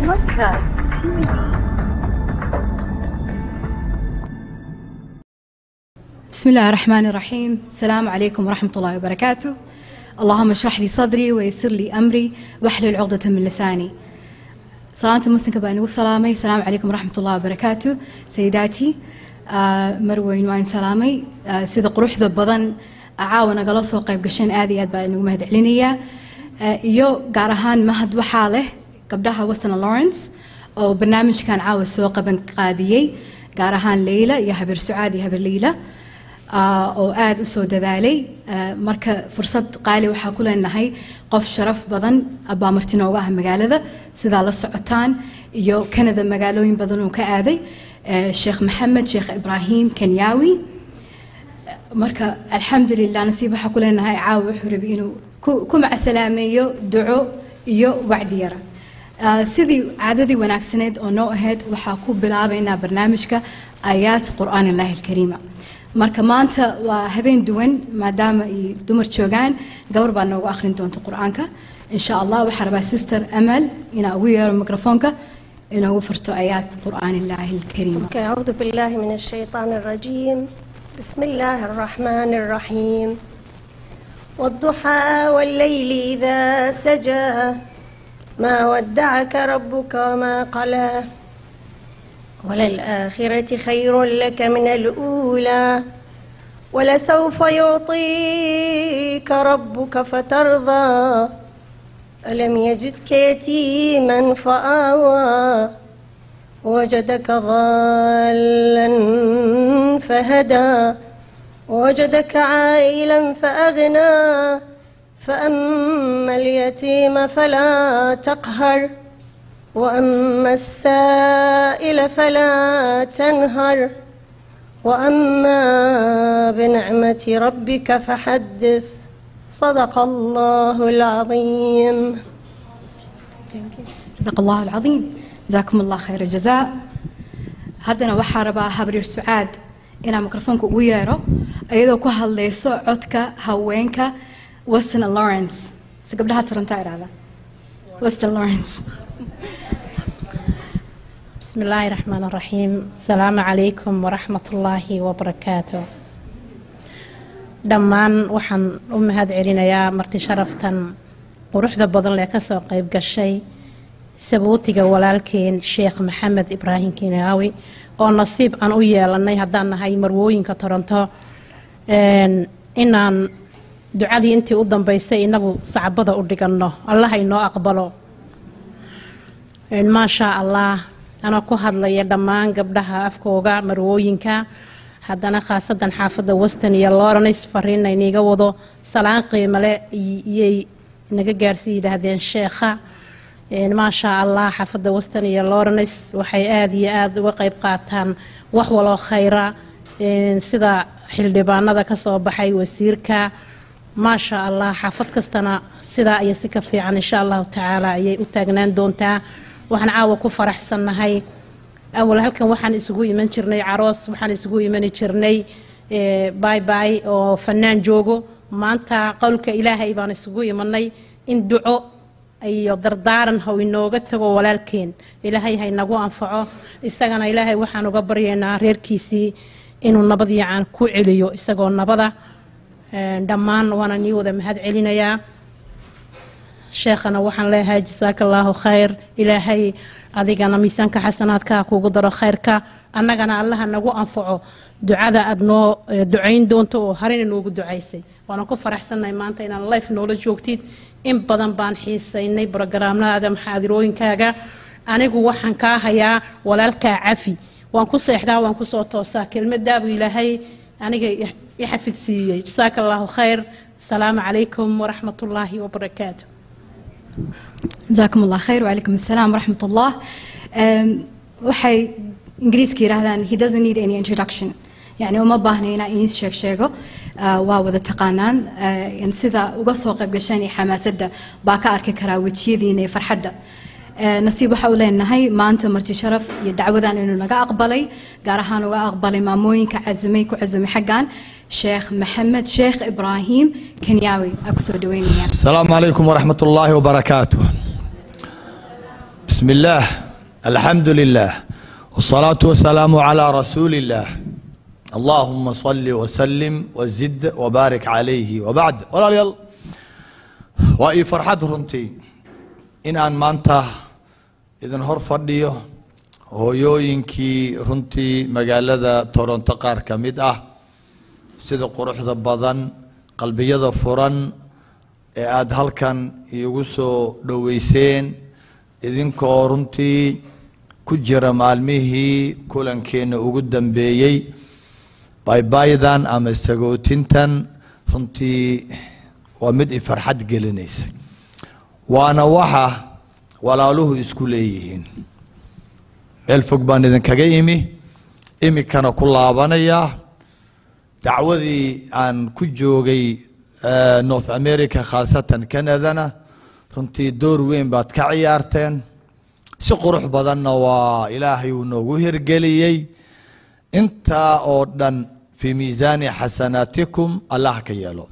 Podcast TV. بسم الله الرحمن الرحيم السلام عليكم ورحمة الله وبركاته اللهم اشرح لي صدري ويسر لي أمري واحلل عقدة من لساني صلاة مسلمة بأن سلامي السلام عليكم ورحمة الله وبركاته سيداتي آه مروين وين سلامي آه سيدة قروح ذا بضن عاون قلص وقيب قشين آذي أدبا إنه مهد علينية آه يو قارهان مهد وحاله قبلها وسنا لورنس أو برنامج كان عاوز سوق بن قابيي قارهان ليلى يا هبر سعاد يا هبر ليلى oo aada u soo dadaalay marka fursad qaali waxaa ku leenahay qof sharaf badan baa marti nooga ah magaalada sidaa la socotaan iyo kanada magaalooyin badan oo ka aaday sheekh maxamed sheekh ibraahim kenyaawi marka alxamdulilah nasiib waxaa ku leenahay caawa wuxuu rabi inuu ku macasalaameeyo duco iyo wacdi yara sidii caadadii wanaagsaneed oo noo ahayd waxaa ku bilaabaynaa barnaamijka aayaat qur'aan illaahi alkariima marka maanta waa habeen duwan maadaama ay dumar joogaan gabar baa noogu akhrin doonta qur-aanka insha allah waxaa rabaa sister amal inaa ugu yeero mikrofoonka inoogu furto aayaat qur'aan illaahi alkariim Okay, أعوذ بالله من الشيطان الرجيم بسم الله الرحمن الرحيم والضحى والليل إذا سجى ما ودعك ربك وما قلى وللآخرة خير لك من الأولى ولسوف يعطيك ربك فترضى ألم يجدك يتيما فآوى وجدك ضالا فهدى وجدك عائلا فأغنى فأما اليتيم فلا تقهر وأما السائل فلا تنهر وأما بنعمة ربك فحدث صدق الله العظيم صدق الله العظيم جزاكم الله خير الجزاء haddana waxaa rabaa habrir sucaad inaa mikrofoonka ugu yeero iyadoo ku hadlayso codka haweenka western lawrence se gabdhaha toronto idhahda western lawrence بسم الله الرحمن الرحيم السلام عليكم ورحمة الله وبركاته dhammaan waxaan u mahad celinayaa marti sharaftan quruxda badan lee kasoo qeyb gashay sabuutiga walaalkeen sheekh maxamed ibraahim kinaawi oo nasiib aan u yeelanay haddaan nahay marwooyinka toronto inaan ducadii intii u dambeysay inagu sacbada u dhiganno allaha inoo aqbalo maashaa allah anoo ku hadlaya dhammaan gabdhaha afkooga marwooyinka haddana khaasadan xaafadda weston iyo lawrence fariina iniga wado salaan qiimale iyay naga gaarsii yidhaahdeen sheekha maashaa allah xaafadda weston iyo lawrence waxay aada iyo aada uga qeyb qaataan wax waloo khayra sida xildhibaanada kasoo baxay wasiirka maashaa allah xaafad kastana sidaa iyo si ka fiican insha allahu tacaala ayay u taagnaan doontaa waxaan caawa ku faraxsannahay awal halkan waxaan isugu iman jirnay caroos waxaan isugu imani jirnay bay bay oo fanaan joogo maanta qowlka ilaahay baan isugu imanay in duco iyo dardaaran haw inooga tago walaalkeen ilaahay haynagu anfaco isagana ilaahay waxaan uga baryaynaa reerkiisii inuu nabad yacan ku celiyo isagoo nabada dhammaan waana nii wada mahad celinayaa sheekhana waxaan leeyahay jasaaka allaahu khayr ilaahay adigana miisaanka xasanaadka kuugu daro khayrka annagana allaha nagu anfaco ducada aad noo ducayn doonto oo harina noogu ducaysay waana ku faraxsannahay maanta inaan life noola joogtid in badan baan xiisaynay brogaraamnada maxaadirooyinkaaga anigu waxaan kaa hayaa walaalkaa cafi waan ku seexdaa waan kusoo toosaa kelmadaabu ilaahay aniga i xafidsiiyey jasaaka allaahu khayr asalaamu calaykum waraxmat ullaahi wabarakaatu جزاكم الله خير وعليكم السلام ورحمة الله waxay ingiriiska yidhaahdaan he doesn't need any introduction يعني uma baahna inaa iin sheeg sheego waa wada taqaanaan sida uga soo qayb gasheen iyo xamaasadda baa ka arki karaa wejiyadiina iyo farxadda nasiib waxa u leenahay maanta marti sharaf iyo dacwadan inuu naga aqbalay gaar ahaan uga aqbalay maamooyinka casumay ku casumay xaggan sheekh maxamed sheekh ibraahim kenyaawi aa kusoo dhaweynayaan السلام عليكم ورحمة الله وبركاته بسم بسم الله الحمد لله والصلاة والسلام على رسول الله اللهم صل وسلم وزد وبارك عليه وبعد walaalyaal waa ii farxad runtii in aan maanta idin hor fadhiyo hooyooyinkii runtii magaalada toronto qaar ka mid ah sida quruxda badan qalbiyada furan ee aada halkan iigu soo dhoweyseen idinkoo runtii ku jira maalmihii kulankeenna ugu dambeeyey baybaydan ama sagootintan runtii waa mid i farxad gelinaysa waana waxa walaaluhu isku leeyihiin meel fog baan idinkaga imi imikana ku laabanayaa dacwadii aan ku joogay north america khaasatan canadana runtii door weyn baad ka ciyaarteen si qurux badanna waa ilaahay uu noogu hirgeliyey intaa oo dhan fii miisaani xasanaatikum allah ka yeelo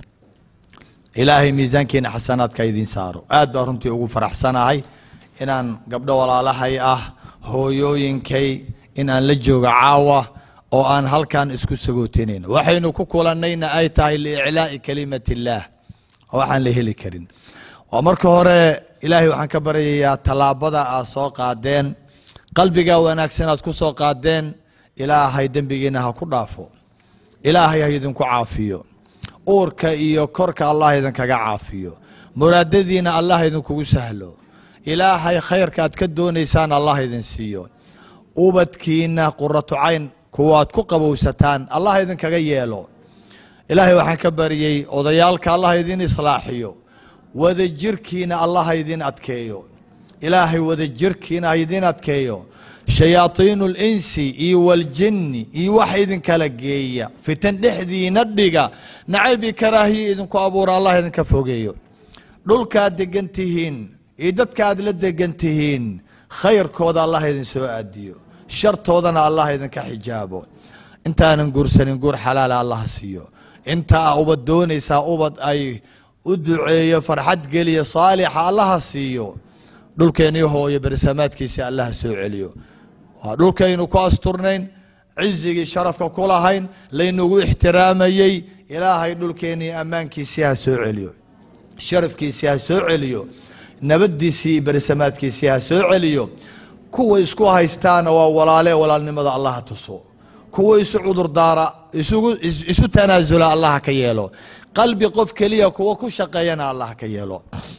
ilaahay miisaankiina xasanaadka idiin saaro aad baa runtii ugu faraxsanahay inaan gabdho walaalahay ah hooyooyinkay in aan la joogo caawa oo aan halkan isku sagootinayno waxaynu ku kulannayna ay tahay liiclaa'i kalimat illaah waxaan la heli karin waa marka hore ilaahay waxaan ka baryayaa tallaabada aad soo qaadeen qalbigaa wanaagsan aad ku soo qaadeen ilaahay dembigiina ha ku dhaafo ilaahay ha idinku caafiyo uurka iyo korka allah idinkaga caafiyo muraadadiina allah idinkugu sahlo ilaahay khayrka aad ka doonaysaan allah idin siiyo ubadkiina quratu cayn kuwaad ku qabowsataan allah idinkaga yeelo ilaahay waxaan ka baryey odayaalka allah idin islaaxiyo wadajirkiina allah ha idin adkeeyo ilaahay wadajirkiina ha idin adkeeyo shayaaiinu linsi iyo waljinni iyo wax idinkala geeya fitan dhexdiina dhiga nacayb iyo karaahiya idinku abuura allah idinka fogeeyo dhulkaad degan tihiin iyo dadka aad la degan tihiin khayrkooda allah idin soo aadiyo shartoodana allah idinka xijaabo intaanan guursanin guur xalaala allah siiyo intaa ubad doonaysaa ubad ay u duceeyo farxad geliya saalixa allaha siiyo dhulkeennii hooyo bersamaadkiisa allaha soo celiyo waa dhulkaynu ku asturnayn cizigii sharafka ku lahayn laynugu ixtiraamayey ilaahay dhulkeennii ammaankiisii ha soo celiyo sharafkiisii ha soo celiyo nabadiisii iyo bersamaadkiisii ha soo celiyo kuwa isku haystaana waa walaale walaalnimada allah ha tuso kuwa isu cudurdaara isugu isu tanaasula allah ka yeelo qalbi qof keliya kuwa ku shaqeeyana allah ka yeelo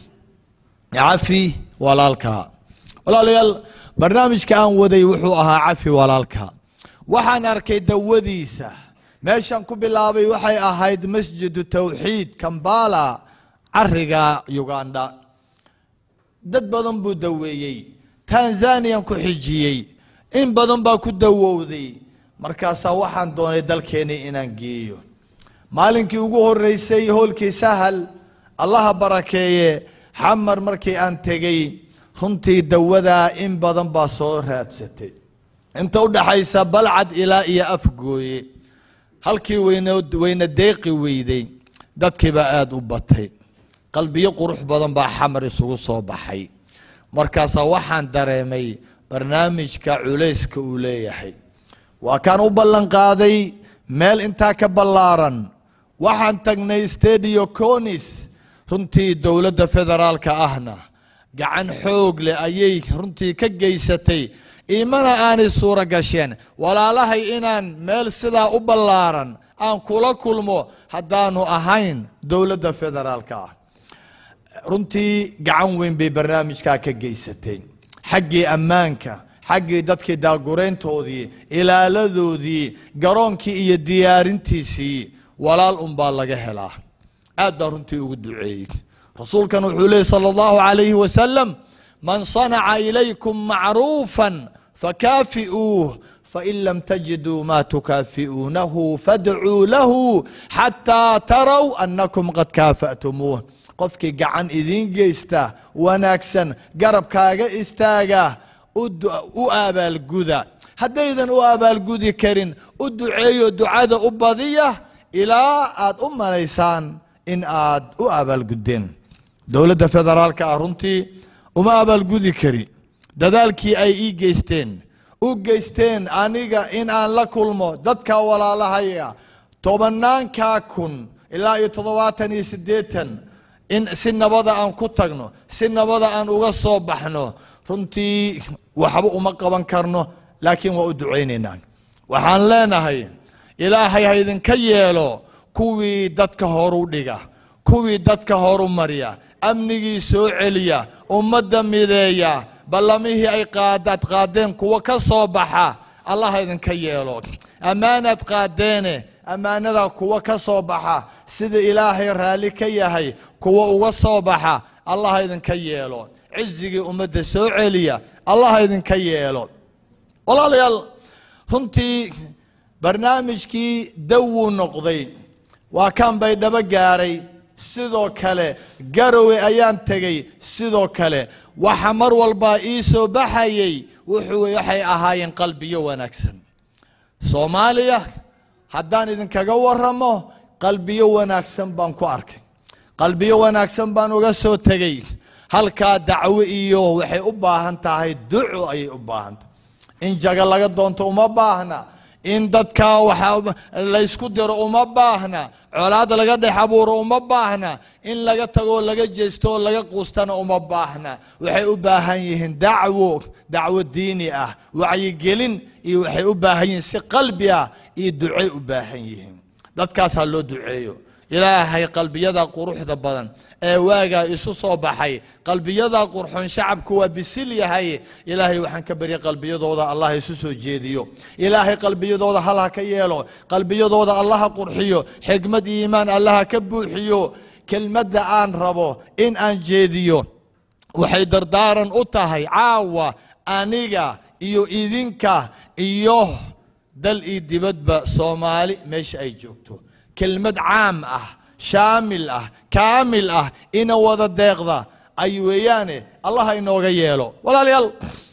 cafi walaalka walaalayaal barnaamijka aan waday wuxuu ahaa cafi walaalka waxaan arkay dawadiisa meeshan ku bilaabay waxay ahayd masjidu tawxiid kambala cariga uganda dad badan buu daweeyey tanzaniyan ku xijiyey in badan baa ku dawowday markaasaa waxaan doonay dalkeennii inaan geeyo maalinkii ugu horeysay hoolkii sahal allaha barakeeye xamar markii aan tegey runtii dawadaa in badan baa soo raadsatay inta u dhaxaysa balcad ilaa iyo afgooye halkii weyne weyne deeqi weyday dadkiibaa aada u batay qalbiyo qurux badan baa xamar isugu soo baxay markaasaa waxaan dareemay barnaamijka culayska uu leeyahay waa kaan u ballan qaaday meel intaa ka ballaaran waxaan tagnay stadio conis runtii dowladda federaalka ahna gacan xoog leh ayay runtii ka geysatay imana aanay suuro gasheen walaalahay inaan meel sidaa u ballaaran aan kula kulmo haddaanu ahayn dowladda federaalka ah runtii gacan weyn bay barnaamijkaa ka geysatay xaggii ammaanka xaggii dadkii daagurayntoodii ilaaladoodii garoonkii iyo diyaarintiisii walaal unbaa laga helaa aad baa runtii ugu duceeyey rasuulkan wuxuu leeyay salى اllahu عalayhi wasalam man صanaca ilaykum macruufa fakaafi'uuh fain lam tajiduu ma tukaafi'uunahu fadcuu lahu xataa taraw anakum qad kaafa'tumuuh qofkii gacan idiin geysta wanaagsan garabkaaga istaaga u abaalguda haddaydan u abaalgudi karin u duceeyo ducada u badiya ilaa aad u malaysaan in aad u abaalguddeen dowladda federaalka ah runtii uma abaalgudi kari dadaalkii ay ii geysteen u geysteen aniga in aan la kulmo dadka walaalahaya tobanaankaa kun ilaa iyo toddobaatan iyo siddeetan in si nabada aan ku tagno si nabada aan uga soo baxno runtii waxba uma qaban karno laakiin waa u ducaynaynaa waxaan leenahay ilaahay ha idinka yeelo kuwii dadka horu dhiga kuwii dadka horu marya amnigii soo celiya ummadda mideeya ballamihii ay qaadaad qaadeen kuwa ka soo baxa allah ha idinka yeelo ammaanaad qaadeene ammaanadaa kuwa ka soo baxa sida ilaahay raalli ka yahay kuwa uga soo baxa allah ha idinka yeelo cizigii ummadda soo celiya allah ha idinka yeelo walaalayaal runtii barnaamijkii dawuu noqday waa kan bay dhabo gaaray sidoo kale garowe ayaan tegey sidoo kale waxa mar walbaa ii soo baxayey wuxuu waxay ahaayeen qalbiyo wanaagsan soomaaliya haddaan idinkaga waramo qalbiyo wanaagsan baan ku arkay qalbiyo wanaagsan baan uga soo tegey halkaa dacwo iyo waxay u baahan tahay duco ayay u baahan tahay in jaga laga doonto uma baahna in dadkaa waxa laysku diro uma baahna colaad laga dhex abuuro uma baahna in laga tagoo laga jeesto oo laga quustana uma baahna waxay u baahan yihiin dacwo dacwo diini ah wacyigelin iyo waxay u baahan yihiin si qalbi ah iyo ducay u baahan yihiin dadkaasaa loo duceeyo ilaahay qalbiyada quruxda badan ee waagaa isu soo baxay qalbiyada qurxoon shacabku waa bisil yahay ilaahay waxaan ka barya qalbiyadooda allah isu soo jeediyo ilaahay qalbiyadooda hal ha ka yeelo qalbiyadooda allah ha qurxiyo xigmad iyo iimaan allah ha ka buuxiyo kelmadda aan rabo in aan jeediyo waxay dardaaran u tahay caawa aniga iyo idinka iyo dal iyo dibadba soomaali meesha ay joogto kelmad caam ah shaamil ah kaamil ah ina wada deeqda ay weeyaane allah ha inooga yeelo walaalayaal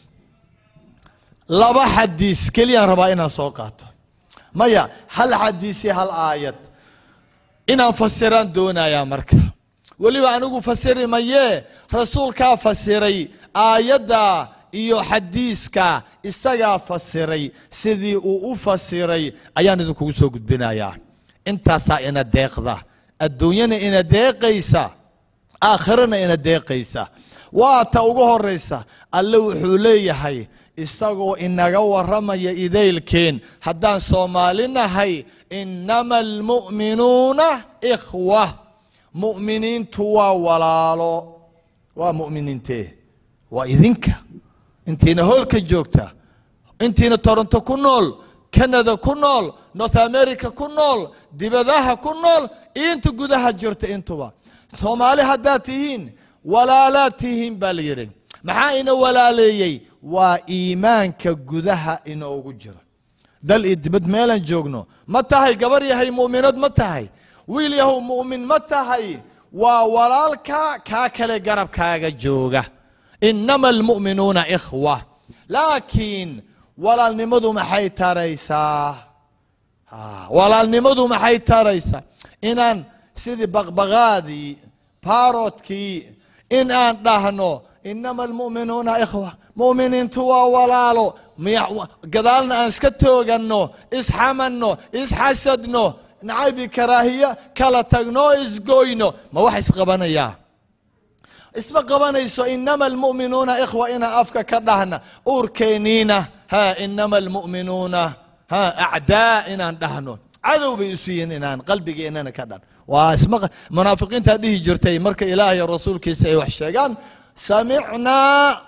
laba xadiis keliyaan rabaa inaan soo qaato maya hal xadiis iyo hal aayad inaan fasiraan doonayaa marka weliba anigu fasiri mayee rasuulkaa fasiray aayadda iyo xadiiska isagaa fasiray sidii uu u fasiray ayaan idinkugu soo gudbinayaa intaasaa ina deeqda adduunyana ina deeqaysa aakhirana ina deeqaysa waa ta ugu horaysa alle wuxuu leeyahay isagoo inaga warramaya idaylkeen haddaan soomaali nahay innama almu'minuuna ikhwa mu'miniintu waa walaalo waa mu'miniintee waa idinka intiina hoolka joogta intiina toronto ku nool canada ku nool north america ku nool dibadaha ku nool iyo inta gudaha jirta intuba soomaali haddaad tihiin walaalaad tihiin baa la yidhi maxaa ina walaaleeyey waa iimaanka gudaha inoogu jira dal iyo dibad meelaan joogno ma tahay gabar yahay mu'minad ma tahay wiil yahow mu'min ma tahay waa walaalka kaa kale garabkaaga jooga innama almu'minuuna ikhwa laakiin walaalnimadu maxay taraysaa walaalnimadu maxay taraysaa inaan sidii baqbaqaadii baarodkii in aan dhahno inama almu'minuuna ikhwa mu'miniintu waa walaalo gadaalna aan iska tooganno isxamanno isxasadno nacaybi karaahiya kala tagno isgoyno ma wax isqabanayaa isma qabanayso inama almu'minuuna ikhwa inaan afka ka dhahna uurkeeniina ha inama almu'minuuna ha acdaa inaan dhahno cadow bay isu yihiin inaan qalbigeennana ka dhan waa isma munaafiqiintaa dhihi jirtay marka ilaahay rasuulkiisa ay wax sheegaan samicnaa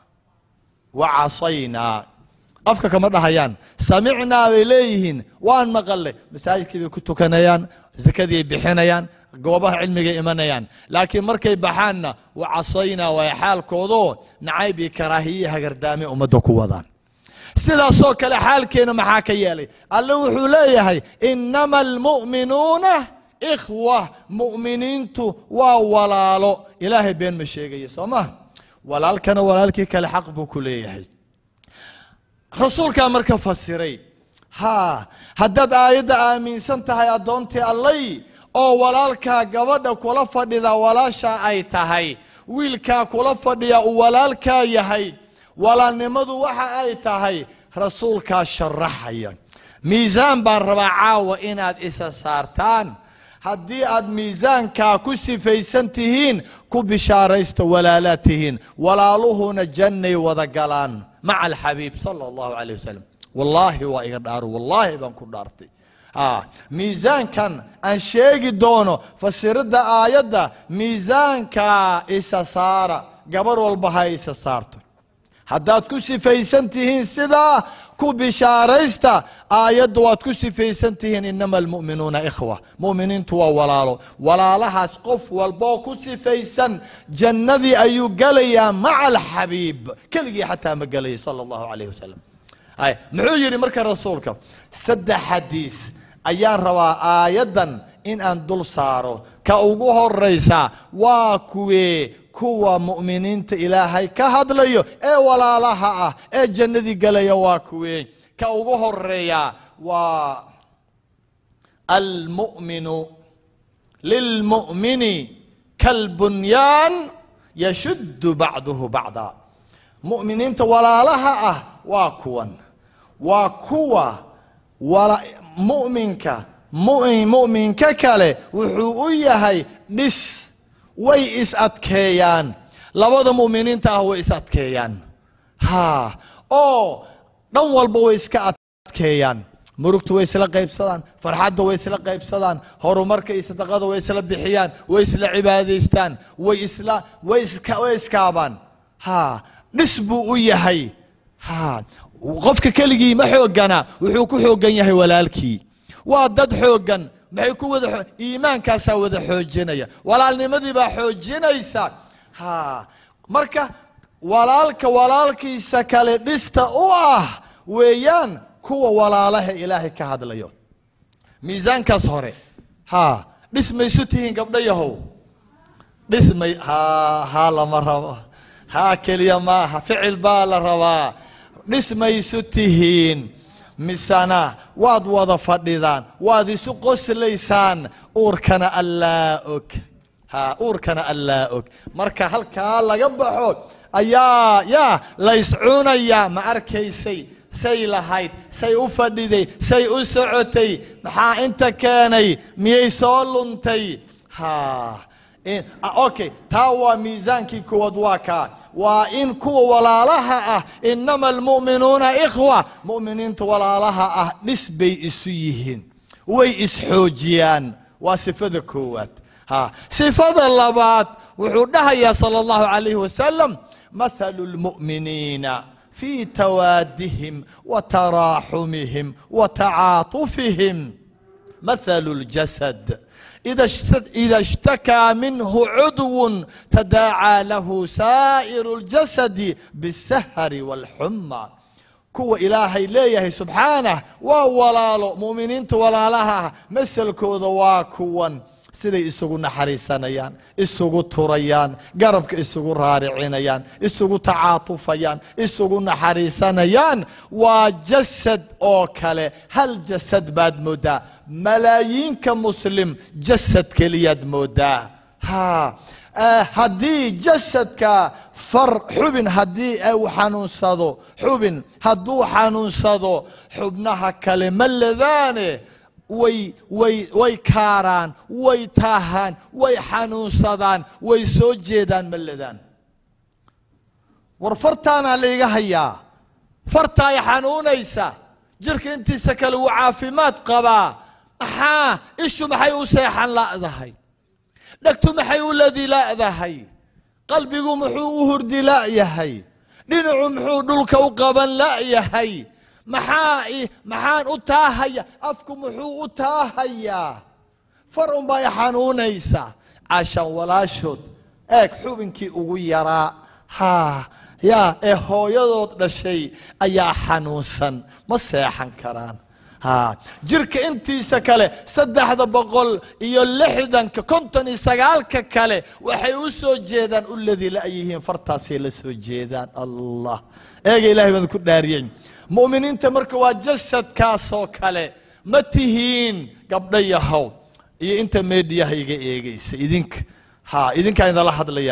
wa casaynaa afka kama dhahayaan samicnaa bay leeyihiin waan maqalay masaajidkii bay ku tukanayaan zakadii ay bixinayaan goobaha cilmigay imanayaan laakiin markay baxaanna wa casaynaa waay xaalkoodoo nacayb iyo karaahiye hagardaame ummadda ku wadaan sidaasoo kale xaalkeena maxaa ka yeelay alle wuxuu leeyahay innama almu'minuuna ikhwa mu'miniintu waa walaalo ilaahay been ma sheegaya soo ma walaalkana walaalkii kale xaq buu ku leeyahay rasuulkaa marka fasiray ha haddaad aayadda aaminsan tahay addoontii allay oo walaalkaa gabadha kula fadhida walaasha ay tahay wiilkaa kula fadhiya uu walaalkaa yahay walaalnimadu waxa ay tahay rasuulkaa sharaxaya miisaan baan rabaa caawa inaad isa saartaan haddii aad miisaankaa ku sifaysan tihiin ku bishaaraysta walaalaad tihiin walaaluhuna jannay wada galaan maca alxabiib sala allahu calayh wasalam wallaahi waa iga dhaaro wallaahi baan ku dhaartay a miisaankan aan sheegi doono fasiridda aayadda miisaankaa isa saara gabar walba ha isa saarto haddaad ku sifaysan tihiin sidaa ku bishaaraysta aayadda waad ku sifaysan tihiin inama almu'minuuna ikhwa mu'miniintu waa walaalo walaalahaas qof walboo ku sifaysan jannadii ayuu gelayaa maca alxabiib keligii xataa ma gelaya sala allahu calayh wasalam ay muxuu yidhi marka rasuulka saddex xadiis ayaan rabaa aayaddan in aan dul saaro ka ugu horaysa waa kuwee kuwa mu'miniinta ilaahay ka hadlayo ee walaalaha ah ee jannadii gelaya waa kuwee ka ugu horeeya waa almu'minu lilmu'mini kalbunyaan yashuddu bacduhu bacda mu'miniinta walaalaha ah waa kuwan waa kuwa wala- mu'minka mu- mu'minka kale wuxuu u yahay dhis way is adkeeyaan labada mu'miniinta ah way is adkeeyaan ha oo dhan walba way iska adkeeyaan murugta way isla qaybsadaan farxadda way isla qaybsadaan horumarka iyo sadaqada way isla bixiyaan way isla cibaadaystaan way isla way iska way iskaabaan ha dhis buu u yahay ha qofka keligii ma xoogana wuxuu ku xoogan yahay walaalkii waa dad xooggan maxay ku wada xoo- iimaankaasaa wada xoojinaya walaalnimadii baa xoojinaysa ha marka walaalka walaalkiisa kale dhista u ah weeyaan kuwa walaalaha ilaahay ka hadlayo miisaankaas hore ha dhis maysu tihiin gabdho yahow dhismay ha ha lama rabo ha keliya maaha ficil baa la rabaa dhismaysu tihiin misana waad wada fadhidaan waad isu qoslaysaan uurkana allaa og ha uurkana allaa og marka halkaa laga baxo ayaa yaa layscunayaa ma arkaysay say lahayd say u fadhiday say u socotay maxaa inta keenay miyay soo luntay ha in- ah, okay taa waa miisaankii kuwaad waa kaa waa in kuwa walaalaha ah inama almu'minuuna ikhwa mu'miniinta walaalaha ah dhis bay isu yihiin way isxoojiyaan waa sifada koowaad ha sifada labaad wuxuu dhahayaa sala allahu calayhi wasalam mathalu lmu'miniina في توادهم وتراحمهم وتعاطفهم مثل الجسد إذا اشت- إذا اشتكى منه عضو تداعى له سائر الجسد بالسهر والحمى kuwa ilaahay leeyahay subxaanah waa walaalo mu'miniinta walaalaha maselkooda waa kuwan siday isugu naxariisanayaan isugu turayaan garabka isugu raaricinayaan isugu tacaatufayaan isugu naxariisanayaan waa jasad oo kale hal jasad baad moodaa malaayiinka muslim jasad keliyaad moodaa ha eh, haddii jasadka far xubin haddii uu xanuunsado xubin hadduu xanuunsado xubnaha kale ma ladaane way way way kaaraan way taahaan way xanuunsadaan way soo jeedaan ma ladaan war fartaanaa layga hayaa farta ay xanuunaysa jirka intiisa kale wuu caafimaad qabaa maxaa ishu maxay u seexan la'dahay dhegtu maxay u ladi la'dahay qalbigu muxuu u hurdi la'yahay dhinacu muxuu dhulka u qaban la'yahay maxaa i- maxaan u taahaya afku muxuu u taahayaa far unbaa i xanuunaysa cashan walaashood eeg xubinkii ugu yaraa haa yaa ee hooyadood dhashay ayaa xanuunsan ma seexan karaan ha jirka intiisa kale saddexda boqol iyo lixdanka konton iyo sagaalka kale waxay u soo jeedaan u ladi la'yihiin fartaasay la soo jeedaan allah eega ilahay baan ku dhaariyey mu'miniinta marka waa jasadkaasoo kale ma tihiin gabdho yahow iyo inta meedhiyaha iga eegaysa idinka ha idinkaa idinla hadlayaa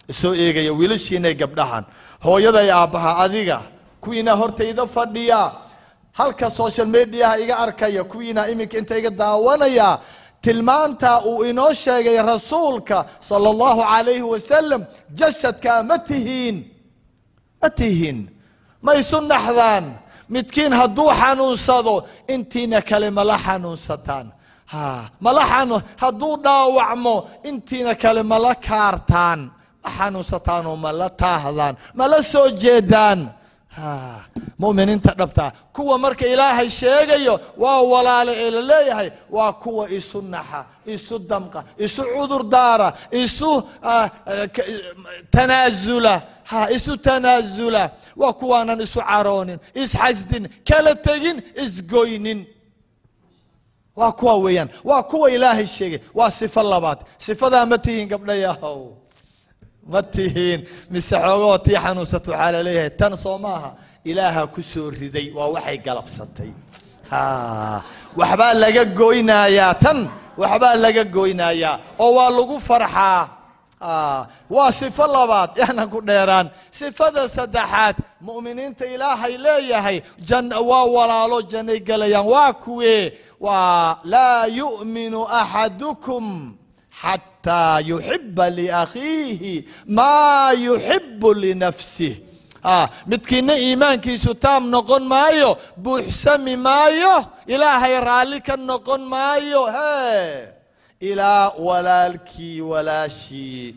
isoo eegaya wiilashiinay gabdhahan hooyaday aabbaha adiga kuwiina hortayda fadhiya halka social mediaha iga arkaya kuwiina iminka inta iga daawanaya tilmaanta uu inoo sheegay rasuulka sala allahu calayhi wasalam jasadkaa ma tihiin ma tihiin ma isu naxdaan midkiin hadduu xanuunsado intiina kale mala xanuunsataan ha mala xanu hadduu dhaawacmo intiina kale mala kaartaan ma xanuunsataan oo mala taahdaan mala soo jeedaan ha mu'miniinta dhabtaa kuwa marka ilaahay sheegayo waa walaale ee la leeyahay waa kuwa isu naxa isu damqa isu cudur daara isu ah, eh, ka- tanaasula ha isu tanaasula waa kuwaanan isu caroonin isxasdin kala tegin isgoynin waa kuwa weeyaan waa kuwa ilaahay sheegay waa sifo labaad sifadaa ma tihiin gabdhayahow ma tihiin mise xoogoo tii xanuunsat waxaa la leeyahay tan soo maaha ilaaha ku soo riday waa waxay galabsatay ha waxbaa laga goynayaa tan waxbaa laga goynayaa oo waa lagu farxaa Ah, waa sifo labaad yaanan ku dheeraan sifada saddexaad mu'miniinta ilaahay leeyahay jan waa walaalo jannay gelayaan waa kuwee waa laa yu'minu axadukum xataa yuxiba liakhiihi maa yuxibu linafsih ah, midkiina iimaankiisu taam noqon maayo buuxsami maayo ilaahay raalli ka noqon maayo he ilaa walaalkii walaashii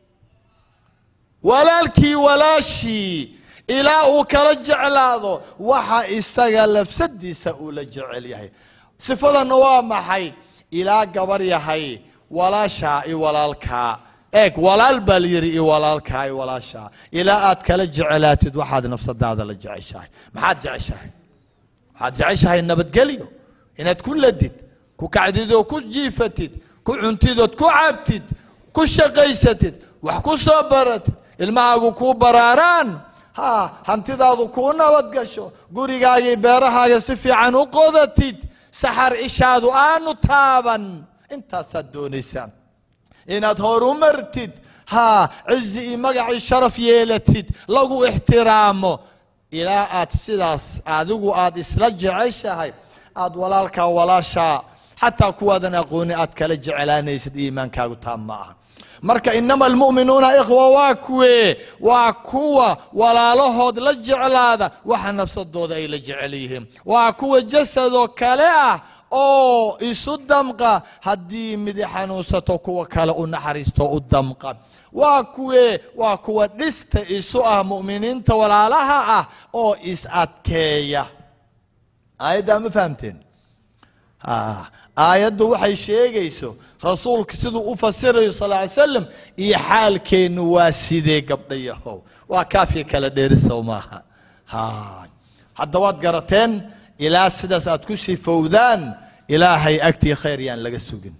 walaalkii walaashii ilaa uu kala jeclaado waxa isaga lafsadiisa uu la jecel yahay sifadanna waa maxay ilaa gabar yahay walaashaa i walaalkaa eeg walaal baa layidhi i walaalkaa i walaashaa ilaa aad kala jeclaatid waxaad nafsadaada la jeceshahay maxaad jeceshahay waxaad jeceshahay nabadgelyo inaad ku ladid ku kacdid oo ku jiifatid ku cuntid ood ku cabtid ku shaqaysatid wax ku soo baratid ilmahaagu kuu baraaraan ha hantidaadu kuu nabad gasho gurigaagii beerahaaga si fiican u qodatid saxar ishaadu aanu taaban intaasaad doonaysaan inaad horumartid ha cizi iyo magacii sharaf yeelatid lagu ixtiraamo ilaa aad sidaas adigu aad isla jeceshahay aad walaalkaa walaashaa xataa kuwaadan aqooni aad kala jeclaanaysid iimaankaagu taam ma aha marka inama almu'minuuna ikhwa waa kuwee waa kuwa walaalahood la jeclaada waxa nafsadooda ay la jecel yihiin waa kuwa jasadoo kale ah oo isu damqa haddii midi xanuunsato kuwa kale u naxariisto u damqa waa kuwee waa kuwa dhista isu ah mu'miniinta walaalaha ah oo is adkeeya aayaddaa ma fahamteen Ah, aayaddu waxay sheegayso rasuulku siduu u fasirayo sal ly slam iyo xaalkeennu waa sidee gabdhayahow waa kaafiya kala dheerisow maaha ha hadda waad garateen ilaa sidaas aad ku sifowdaan ilaahay agtii khayr yaan laga sugin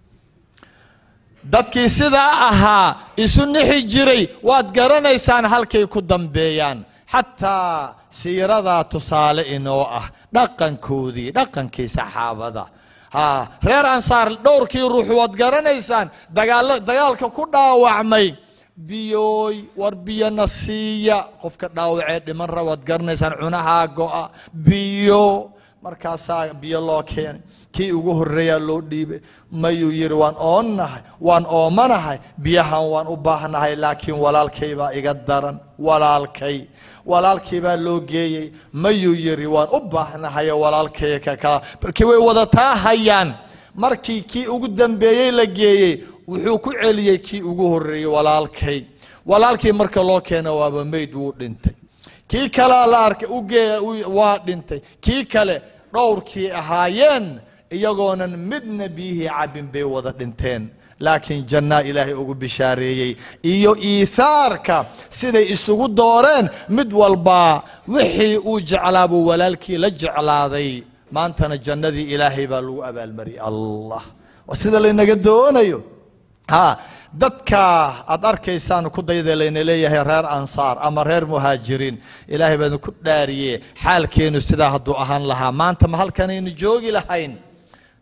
dadkii sidaa ahaa isu nixi jiray waad garanaysaan halkay ku dambeeyaan xataa siiradaa tusaale inoo ah dhaqankoodii dhaqankii saxaabada ha reer ansaar dhowrkii ruux waad garanaysaan dagaalo dagaalka ku dhaawacmay biyooy war biyona siiya qofka dhaawacee dhiman ra waad garanaysaan cunahaa go'a biyo markaasaa biyo loo keenay kii ugu horreeyaa loo dhiibay mayuu yidhi waan oonnahay waan oomanahay biyahan waan u baahnahay laakiin walaalkay baa iga daran walaalkay walaalkii baa loo geeyey mayuu yidhi waan u baahnahay walaalkay ka kala markii way wadataa hayaan markii kii ugu dambeeyey la geeyey wuxuu ku celiyey kii ugu horreeyey walaalkay walaalkii marka loo keena waaba meyd wuu dhintay kii kalea la arkay ugee waa dhintay kii kale dhowrkii ahaayeen iyagoonan midna biyihii cabin bay wada dhinteen laakiin jannaa ilaahay ugu bishaareeyey iyo iihaarka siday isugu dooreen mid walbaa wixii uu jeclaa buu walaalkii la jeclaaday maantana jannadii ilaahay baa lagu abaalmariyay allah waa sida laynaga doonayo ha dadka aad arkaysaan ku dayda layna leeyahay reer ansaar ama reer muhaajiriin ilaahay baa idinku dhaariye xaalkeenu sidaa hadduu ahaan lahaa maanta ma halkanaynu joogi lahayn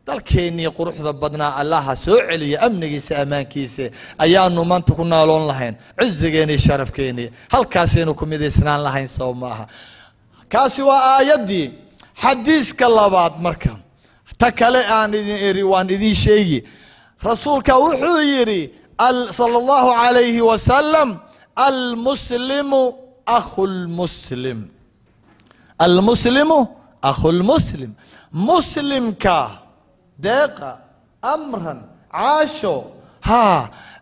dalkeennii quruxda badnaa allaha soo celiya amnigiisa ammaankiisa ayaanu maanta ku naaloon lahayn cizigeennii sharafkeennii halkaasaynu ku midaysnaan lahayn soo maaha kaasi waa aayaddii xadiiska labaad marka ta kale aan idin eri waan idin sheegi rasuulka wuxuu yidhi sala allahu calayhi wasalam almuslimu akhu lmuslim almuslimu akhu lmuslim muslimka deeqa amran caasho haa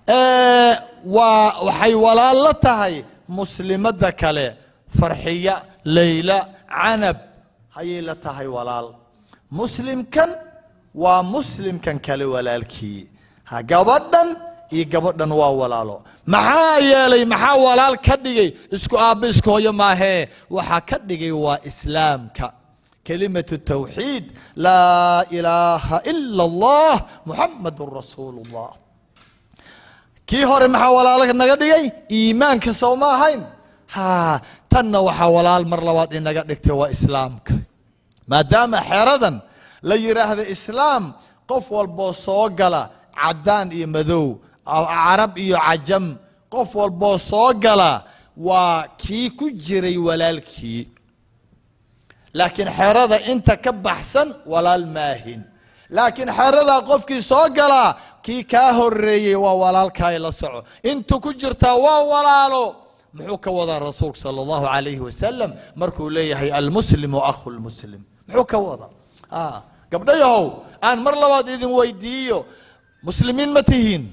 waa waxay walaalo tahay muslimadda kale farxiya layla canab hayay la tahay walaal muslimkan waa muslimkan kale walaalkii ha gabadhan iyo gabadhan waa walaalo maxaa yeelay maxaa walaal ka dhigay isku aabbo isku hooyo maahee waxaa ka dhigay waa islaamka kelimatu tawxiid laa ilaaha ila allah muxamadun rasuulu llah kii hore maxaa walaalo naga dhigay iimaanka soo ma ahayn ha tanna waxaa walaal mar labaad inaga dhigtay waa islaamka maadaama xeradan la yidhaahdo islaam qof walboo soo gala caddaan iyo madow carab iyo cajam qof walboo soo gala waa kii ku jiray walaalkii laakiin xerada inta ka baxsan walaal maahin laakiin xeradaa qofkii soo galaa kii kaa horeeyey waa walaalkaay la soco intu ku jirtaa waa walaalo muxuu ka wadaa rasuulku sala allahu calayhi wasalam markuu leeyahay almuslimu akhu lmuslim muxuu ka wadaa gabdhayahow aan mar labaad idin weydiiyo muslimiin ma tihiin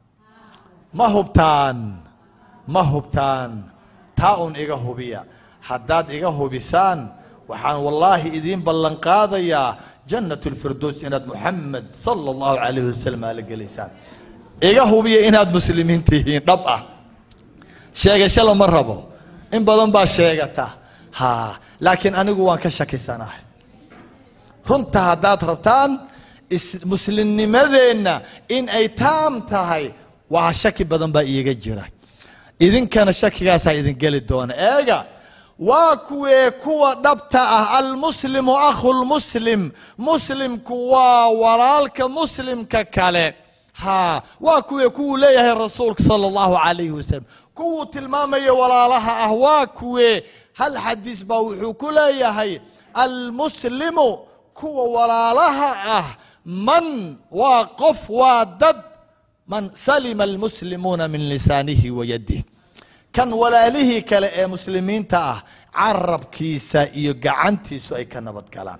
ma hubtaan ma hubtaan taa un iga hubiya haddaad iga hubisaan waxaan wallaahi idiin ballan qaadayaa jannat lfirdows inaad muxamed sala allahu calayhi wasalam aala gelaysaan iga hubiya inaad muslimiin tihiin dhab ah sheegasho lama rabo in badan baa sheegata ha laakiin anigu waan ka shakisanahay runta haddaad rabtaan muslimnimadeenna in ay taam tahay waa shaki badan baa iiga jira idinkana shakigaasaa idin geli doona eega waa kuwee kuwa dhabta ah almuslimu akhu lmuslim muslimku waa walaalka muslimka kale ha waa kuwee kuwuu leeyahay rasuulka sala allahu calayhi wasalam kuwuu tilmaamaya walaalaha ah waa kuwee hal xadiis baa wuxuu ku leeyahay almuslimu kuwa walaalaha ah man waa qof waa dad man salima almuslimuuna min lisaanihi wa yadih kan walaalihii kale ee muslimiinta ah carabkiisa iyo gacantiisu ay ka nabad galaan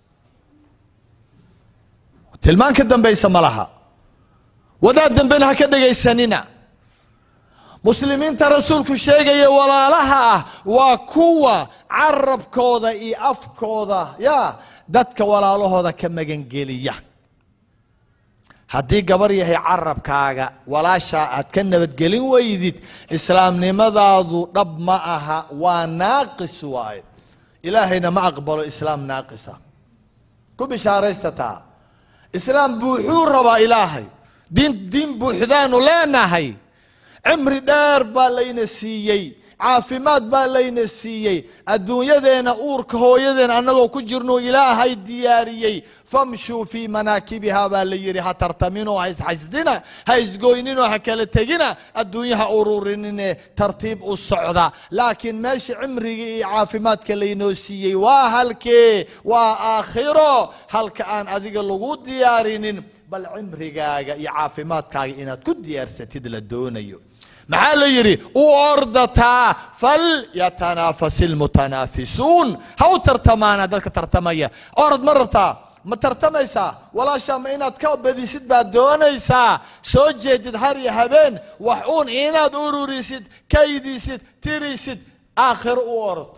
tilmaan ka dambaysa ma laha wadaad dambena ha ka dhegaysanina muslimiinta rasuulku sheegaya walaalaha ah waa kuwa carabkooda iyo afkooda ya dadka walaalahooda ka magangeliya haddii gabar yahay carabkaaga walaashaa aad ka nabadgelin weydid islaamnimadaadu dhab ma aha waa naaqis waaye ilaahayna ma aqbalo islaam naaqisa ku bishaaraysta taa islaam buuxuu rabaa ilaahay diin diin buuxdaanu leenahay cimri dheer baa layna siiyey caafimaad baa layna siiyey adduunyadeena uurka hooyadeena annagoo ku jirnuu ilaahay diyaariyey famshuu fii manaakibiha baa la yidhi ha tartaminoo ha isxasdina ha isgoyninoo ha kala tegina adduunyaha ururinine tartiib u socda laakiin meesha cimrigii iyo caafimaadka laynoo siiyey waa halkee waa aakhiro halka aan adiga lagu diyaarinin bal cimrigaaga iyo caafimaadkaaga inaad ku diyaarsatid la doonayo maxaa la yidhi u ordataa falyatanaafasi lmutanaafisuun ha u tartamaana dadka tartamaya orod ma rabtaa ma tartamaysaa walaashaa ma inaad ka badisid baad doonaysaa soo jeedid har iyo habeen wax uun inaad ururisid kaydisid tirisid aakhiro u orod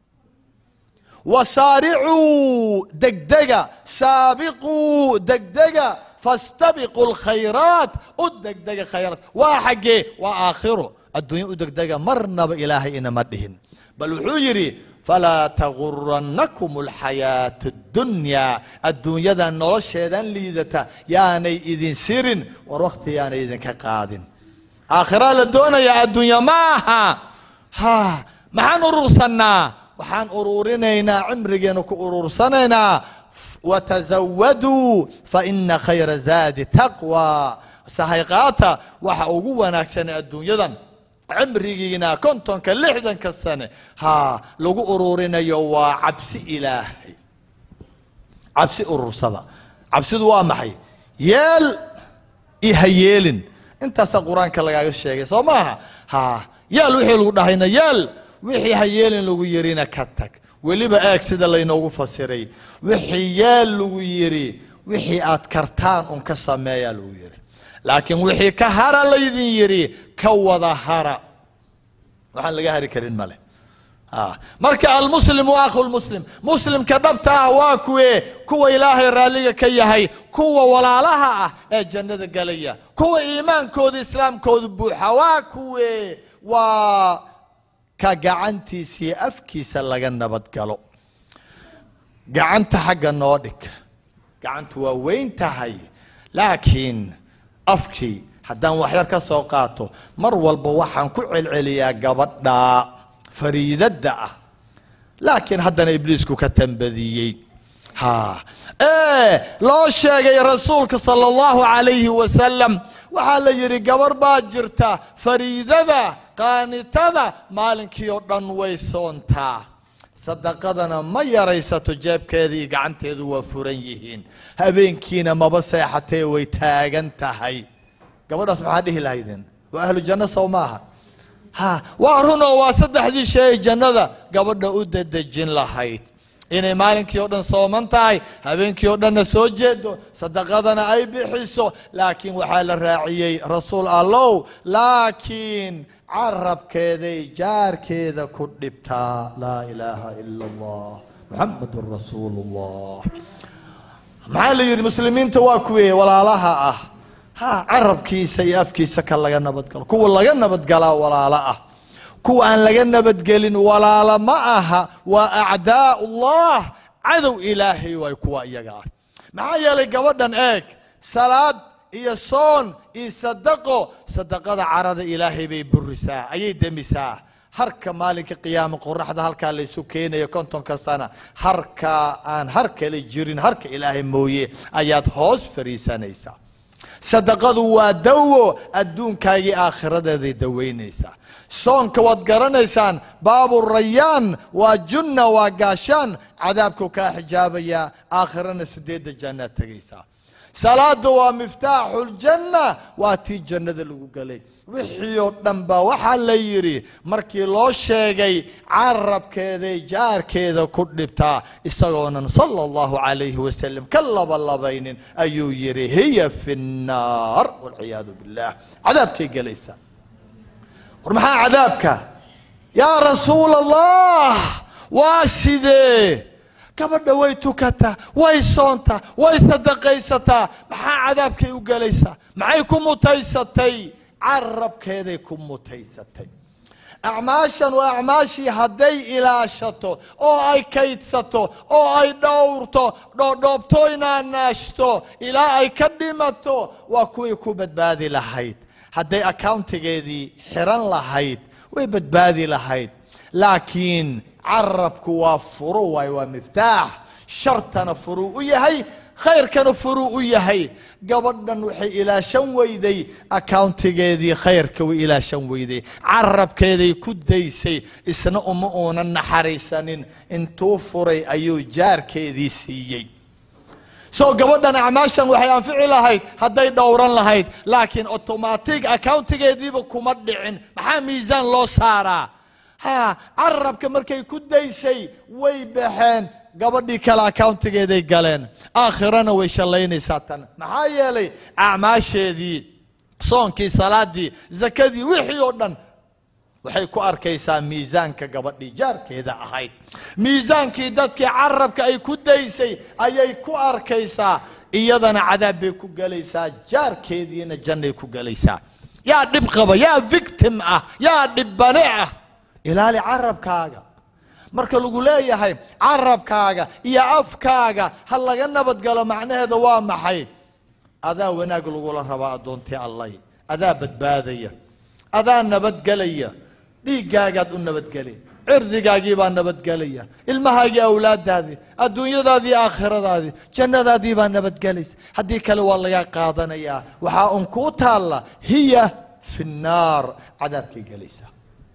wasaaricuu degdega saabiquu degdega fastabiquu lkhayraat u degdega khayraat waa xaggee waa aakhiro adduunya u degdega marnaba ilaahay inama dhihin bal wuxuu yidhi falaa tagurannakum alxayaatu اddunyaa adduunyadan nolosheedan liidata yaanay idin sirin war wakhti yaanay idinka qaadin aakhiraa la doonayaa adduunya maaha ha maxaan urursannaa waxaan ururinaynaa cimrigeena ku urursanaynaa watazawaduu faina khayra zaadi taqwa sahayqaata waxa ugu wanaagsan adduunyadan cimrigiina kontonka lixdanka sane ha lagu ururinayo waa cabsi ilaahay cabsi urursada cabsidu waa maxay yeel iyo ha yeelin intaasaa qur-aanka lagaaga sheegay soo maaha ha yeel wixii lagu dhahayna yeel wixii ha yeelin lagu yirina ka tag weliba eeg sida laynoogu fasiray wixii yeel lagu yiri wixii aad kartaan un ka sameeyaa lagu yiri laakiin wixii ka hara laydin yiri ka wada hara waxaan laga hari karin male marka almuslim waa akhu lmuslim muslimka dhabta ah waa kuwe kuwa ilaahay raalliga ka yahay kuwa walaalaha ah ee jannada galaya kuwa iimaankooda islaamkooda buuxa waa kuwe waa ka gacantiisa iyo afkiisa laga nabad galo gacanta xagga noo dhig gacantu waa weyn tahay laakiin afkii haddaan waxyar ka soo qaato mar walba waxaan ku celceliyaa gabadha fariidadda ah laakiin haddana ibliisku ka tambadiyey ha ee loo sheegay rasuulka sala allahu calayhi wasalam waxaa la yidhi gabar baa jirta fariidada qaanitada maalinkii oo dhan way soontaa sadaqadana ma yaraysato jeebkeeda iyo gacanteedu waa furan yihiin habeenkiina maba seexatee way taagan tahay gabadhaas maxaa dhihi lahaydeen waa ahlu janno sow maaha ha waa runoo waa saddexdii shay ay jannada gabadha u dadejin lahayd inay maalinkii oo dhan sooman tahay habeenkii oo dhanna soo jeedo sadaqadana ay bixiso laakiin waxaa la raaciyey rasuul allow laakiin carabkeeday jaarkeeda ku dhibtaa laa ilaaha ila allah muxamadun rasuulu llah maxaa la yidhi muslimiinta waa kuwee walaalaha ah ha carabkiisa iyo afkiisa ka laga nabadgalo kuwa laga nabadgalaa walaalo ah kuwa aan laga nabadgelin walaalo ma aha waa acdaa ullah cadow ilaahay waay kuwa iyaga ah maxaa yeelay gabadhan eeg salaad iyo soon iyo sadaqo sadaqada carada ilaahay bay burisaa ayay demisaa harka maalinka qiyaama qoraxda halkaa laysu keenayo kontonka sana harka aan har kale jirin harka ilaahay mooye ayaad hoos fariisanaysaa sadaqadu waa dawo adduunkaagii aakhiradeeday daweynaysaa soonka waad garanaysaan baabu rayaan waa junna waa gaashaan cadaabku kaa xijaabayaa aakhirana sideedda jannaad tegaysaa salaada waa miftaaxu ljanna waa tii jannada lagu gelay wixii oo dhan ba waxaa la yidhi markii loo sheegay carabkeeday jaarkeeda ku dhibtaa isagoonan sala allahu calayhi wasalam ka labalabaynin ayuu yidhi hiya fi nnaar walciyaadu billah cadaabkay gelaysaa war maxaa cadaabka yaa rasuul allah waa sidee gabadha way tukataa way soontaa way sadaqaysataa maxaa cadaabkay u gelaysaa maxay ku mutaysatay carabkeeday ku mutaysatay acmaashan waa acmaashii hadday ilaashato oo ay kaydsato oo ay dhowrto dhoodhoobto inaanaashto ilaa ay ka dhimato waa kuway ku badbaadi lahayd hadday accountigeedii xiran lahayd way badbaadi lahayd laakiin carabku waa furu waay waa miftaax shartana furuu u yahay khayrkana furuu u yahay gabadhan waxay ilaashan weyday accountigeedii khayrka way ilaashan weyday carabkeeday ku daysay isna uma uunan naxariisanin intuu furay ayuu jaarkeedii siiyey soo gabadhan acmaashan waxay anfici lahayd hadday dhowran lahayd laakiin automatic accountigeediiba kuma dhicin maxaa miisaan loo saaraa ha carabka markay ku daysay way baxeen gabadhii kale accountigeeday galeen aakhirana way shallaynaysaa tan maxaa yeelay acmaasheedii soonkii salaadii zakadii wixii oo dhan waxay ku arkaysaa miisaanka gabadhii jaarkeeda ahayd miisaankii dadkii carabka ay ku daysay ayay ku arkaysaa iyadana cadaab bay ku gelaysaa jaarkeediina jannay ku gelaysaa yaa dhib qaba yaa victim ah yaa dhibbane ah ilaali carabkaaga marka lagu leeyahay carabkaaga iyo afkaaga ha laga nabadgalo macnaheeda waa maxay adaa wanaag lagula rabaa addoontii allay adaa badbaadaya adaa nabadgelaya dhiiggaagaad u nabadgeli cirdigaagii baa nabadgelaya ilmahaagii awlaadaadii adduunyadaadii aakhiradaadii jannadaadii baa nabadgelaysa haddii kale waa laga qaadanayaa waxaa un kuu taalla hiya fi nnaar cadaabkay gelaysaa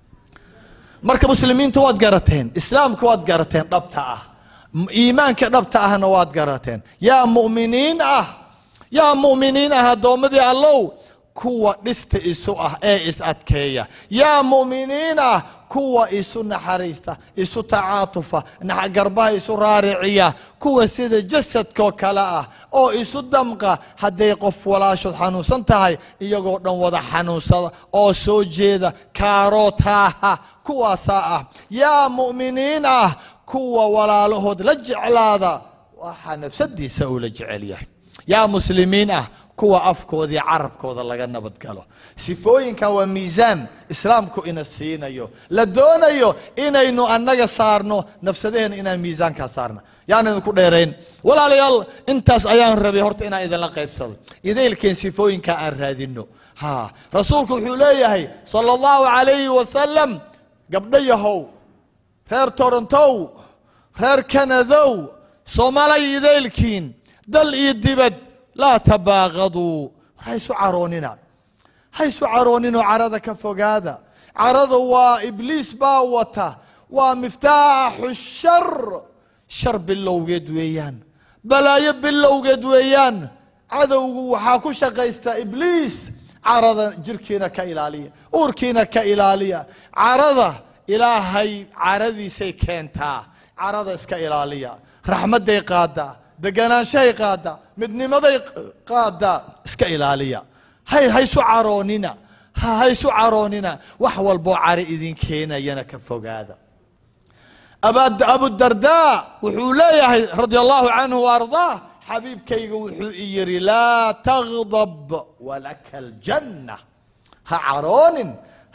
marka muslimiinta waad garateen islaamka waad garateen dhabta ah M- iimaanka dhabta ahna waad garateen yaa mu'miniin ah yaa mu'miniin ah addoommadii allow kuwa dhista isu ah ee is adkeeya yaa mu'miniin ah kuwa isu naxariista isu tacaatufa nax- garbaha isu raariciya kuwa sida jasadkoo kale ah oo isu damqa hadday qof walaashood xanuunsan tahay iyagoo dhan wada xanuunsada oo soo jeeda kaarootaha kuwaasaa ah yaa mu'miniin ah kuwa walaalahood la jeclaada waxaa nafsadiisa uu la jecel yahay yaa muslimiin ah kuwa afkoodii carabkooda laga nabadgalo sifooyinkan waa miisaan islaamku ina siinayo la doonayo inaynu annaga saarno nafsadaheena inaan miisaankaa saarna yaan idinku dheerayn walaalayaal intaas ayaan rabay horta inaan idinla qaybsado idaylkeen sifooyinka aan raadino ha rasuulku wuxuu leeyahay sala allahu calayhi wasalam gabdho yahow reer torontow reer kanadow soomaalay idaylkiin dal iyo dibad laa tabaaqaduu ha isu caroonina ha isu carooninoo carada ka fogaada carada waa ibliis baa wata waa miftaaxu shar shar bilowgeed weeyaan balaayo bilowgeed weeyaan cadowgu waxaa ku shaqaysta ibliis carada jirkiina ka ilaaliya uurkiina ka ilaaliya carada ilaahay caradiisay keentaa carada iska ilaaliya raxmadday qaadaa deganaanshahay qaadaa midnimaday qaadaa iska ilaaliya hay haysu caroonina ha haysu caroonina wax walboo cari idin keenayana ka fogaada Aba- abudardaa wuxuu leeyahay radia allahu canhu waardaah xabiibkayga wuxuu i yidhi laa tagdab walaka aljanna ha caroonin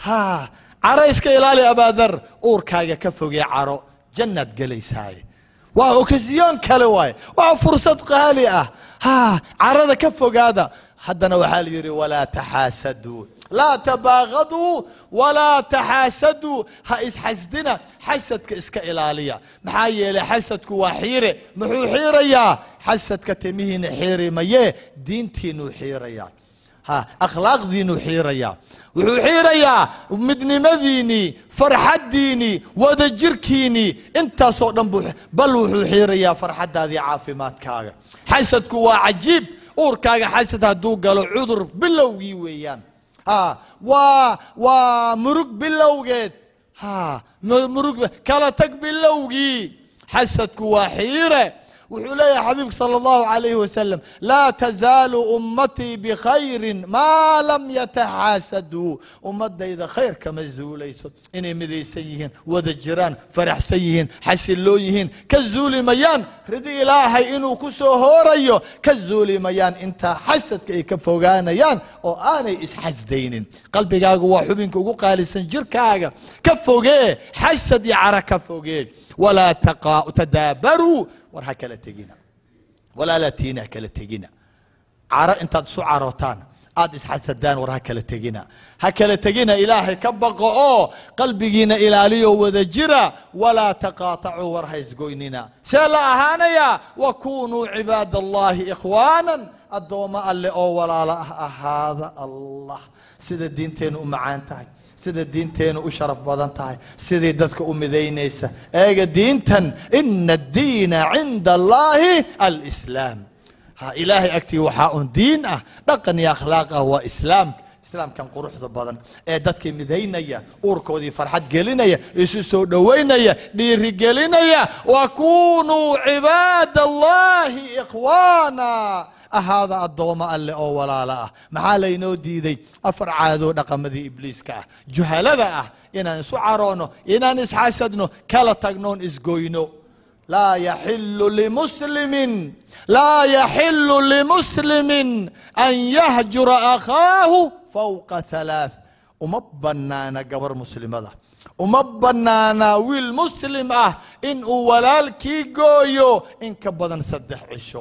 ha caro iska ilaali abaadar uurkaaga ka fogee caro jannaad gelaysaaye waa okasiyoon kale waaye waa fursad qaali ah ha carada ka fogaada haddana waxaa la yidhi walaa taxaasaduu laa tabaaqaduu walaa taxaasaduu ha isxasdina xasadka iska ilaaliya maxaa yeelay xasadku waa xiire muxuu xiirayaa xasadka timihiina xiiri mayee diintiinuu xiirayaa ha akhlaaqdiinuu xiirayaa wuxuu xiirayaa midnimadiinii farxaddiinii wadajirkiinii intaasoo dhan buu bal wuxuu xiirayaa farxaddaadii caafimaadkaaga xasadku waa cajiib uurkaaga xasad hadduu galo cudur bilowgii weeyaan ha waa waa murug bilowgeed ha mu- murug kala tag bilowgii xasadku waa xiire wuxuu leeyahay xabiibku sala allahu calayhi wasalam laa tazaalu ummatii bikhayrin maa lam yataxaasaduu ummadayda khayr kama zuulayso inay midaysan yihiin wada jiraan faraxsan yihiin xasiloon yihiin ka zuuli mayaan ridi ilaahay inuu ku soo hoorayo ka zuuli mayaan intaa xasadka ay ka fogaanayaan oo aanay isxasdaynin qalbigaagu waa xubinka ugu qaalisan jirkaaga ka fogee xasad iyo cara ka fogee walaa taqa- tadaabaruu war ha kala tegina walaalatiina ha kala tegina caro intaad isu carootaan aad isxasadaan war ha kala tegina ha kala tegina ilaahay ka baqo oo qalbigiina ilaaliyo wada jira walaa taqaatacuu war ha isgoynina see la ahaanaya wakunuu cibaad allahi ikhwaanan addoommo alle oo walaalo ah ahaada allah sida diinteennu u macaan tahay sida diinteennu u sharaf badan tahay sidii dadka u midaynaysa eega diintan ina addiina cinda allahi alislaam ha ilaahay agtii waxaa un diin ah dhaqan iyo akhlaaq ah waa islaamka islaamkan quruxda badan ee dadkii midaynaya uurkoodii farxad gelinaya isu soo dhowaynaya dhiiri gelinaya wakunuu cibaad allahi ikhwaana ahaada addoommo alle oo walaalo ah maxaa laynoo diiday afar caadoo dhaqamadii ibliiska ah juhalada ah inaan isu caroono inaan isxasadno kala tagnoon isgoyno laa yaxilu limuslimin laa yaxilu limuslimin an yahjura akhaahu fawqa halaath uma bannaana gabar muslimada uma bannaana wiil muslim ah in uu walaalkii gooyo in ka badan saddex cisho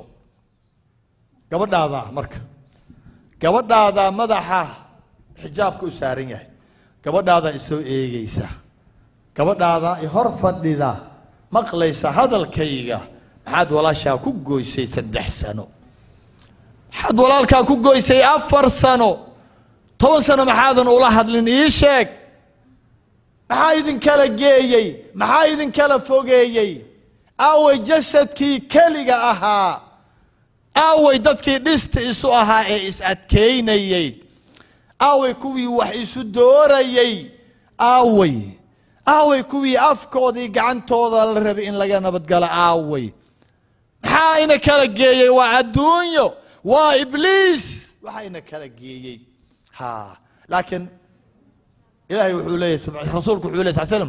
gabadhaadaa marka gabadhaadaa madaxa xijaabka u saaran yahay gabadhaadaa isoo eegaysa gabadhaada i hor fadhida maqlaysa hadalkayga maxaad walaashaa ku goysay saddex sano maxaad walaalkaa ku goysay afar sano toban sano maxaadan ula hadlin ii sheeg maxaa idinkala geeyey maxaa idinkala fogeeyey aaway jasadkii keliga ahaa aaway dadkii dhista isu ahaa ee is adkaynayey aaway kuwii wax isu doorayey aaway aaway kuwii afkoodii gacantooda la rabay in laga nabadgalo aaway maxaa ina kala geeyey waa adduunyo waa ibliis waxaa ina kala geeyey ha laakiin ilahay wuxuu leeyahy sub- rasuulku wuxuu ley sal slam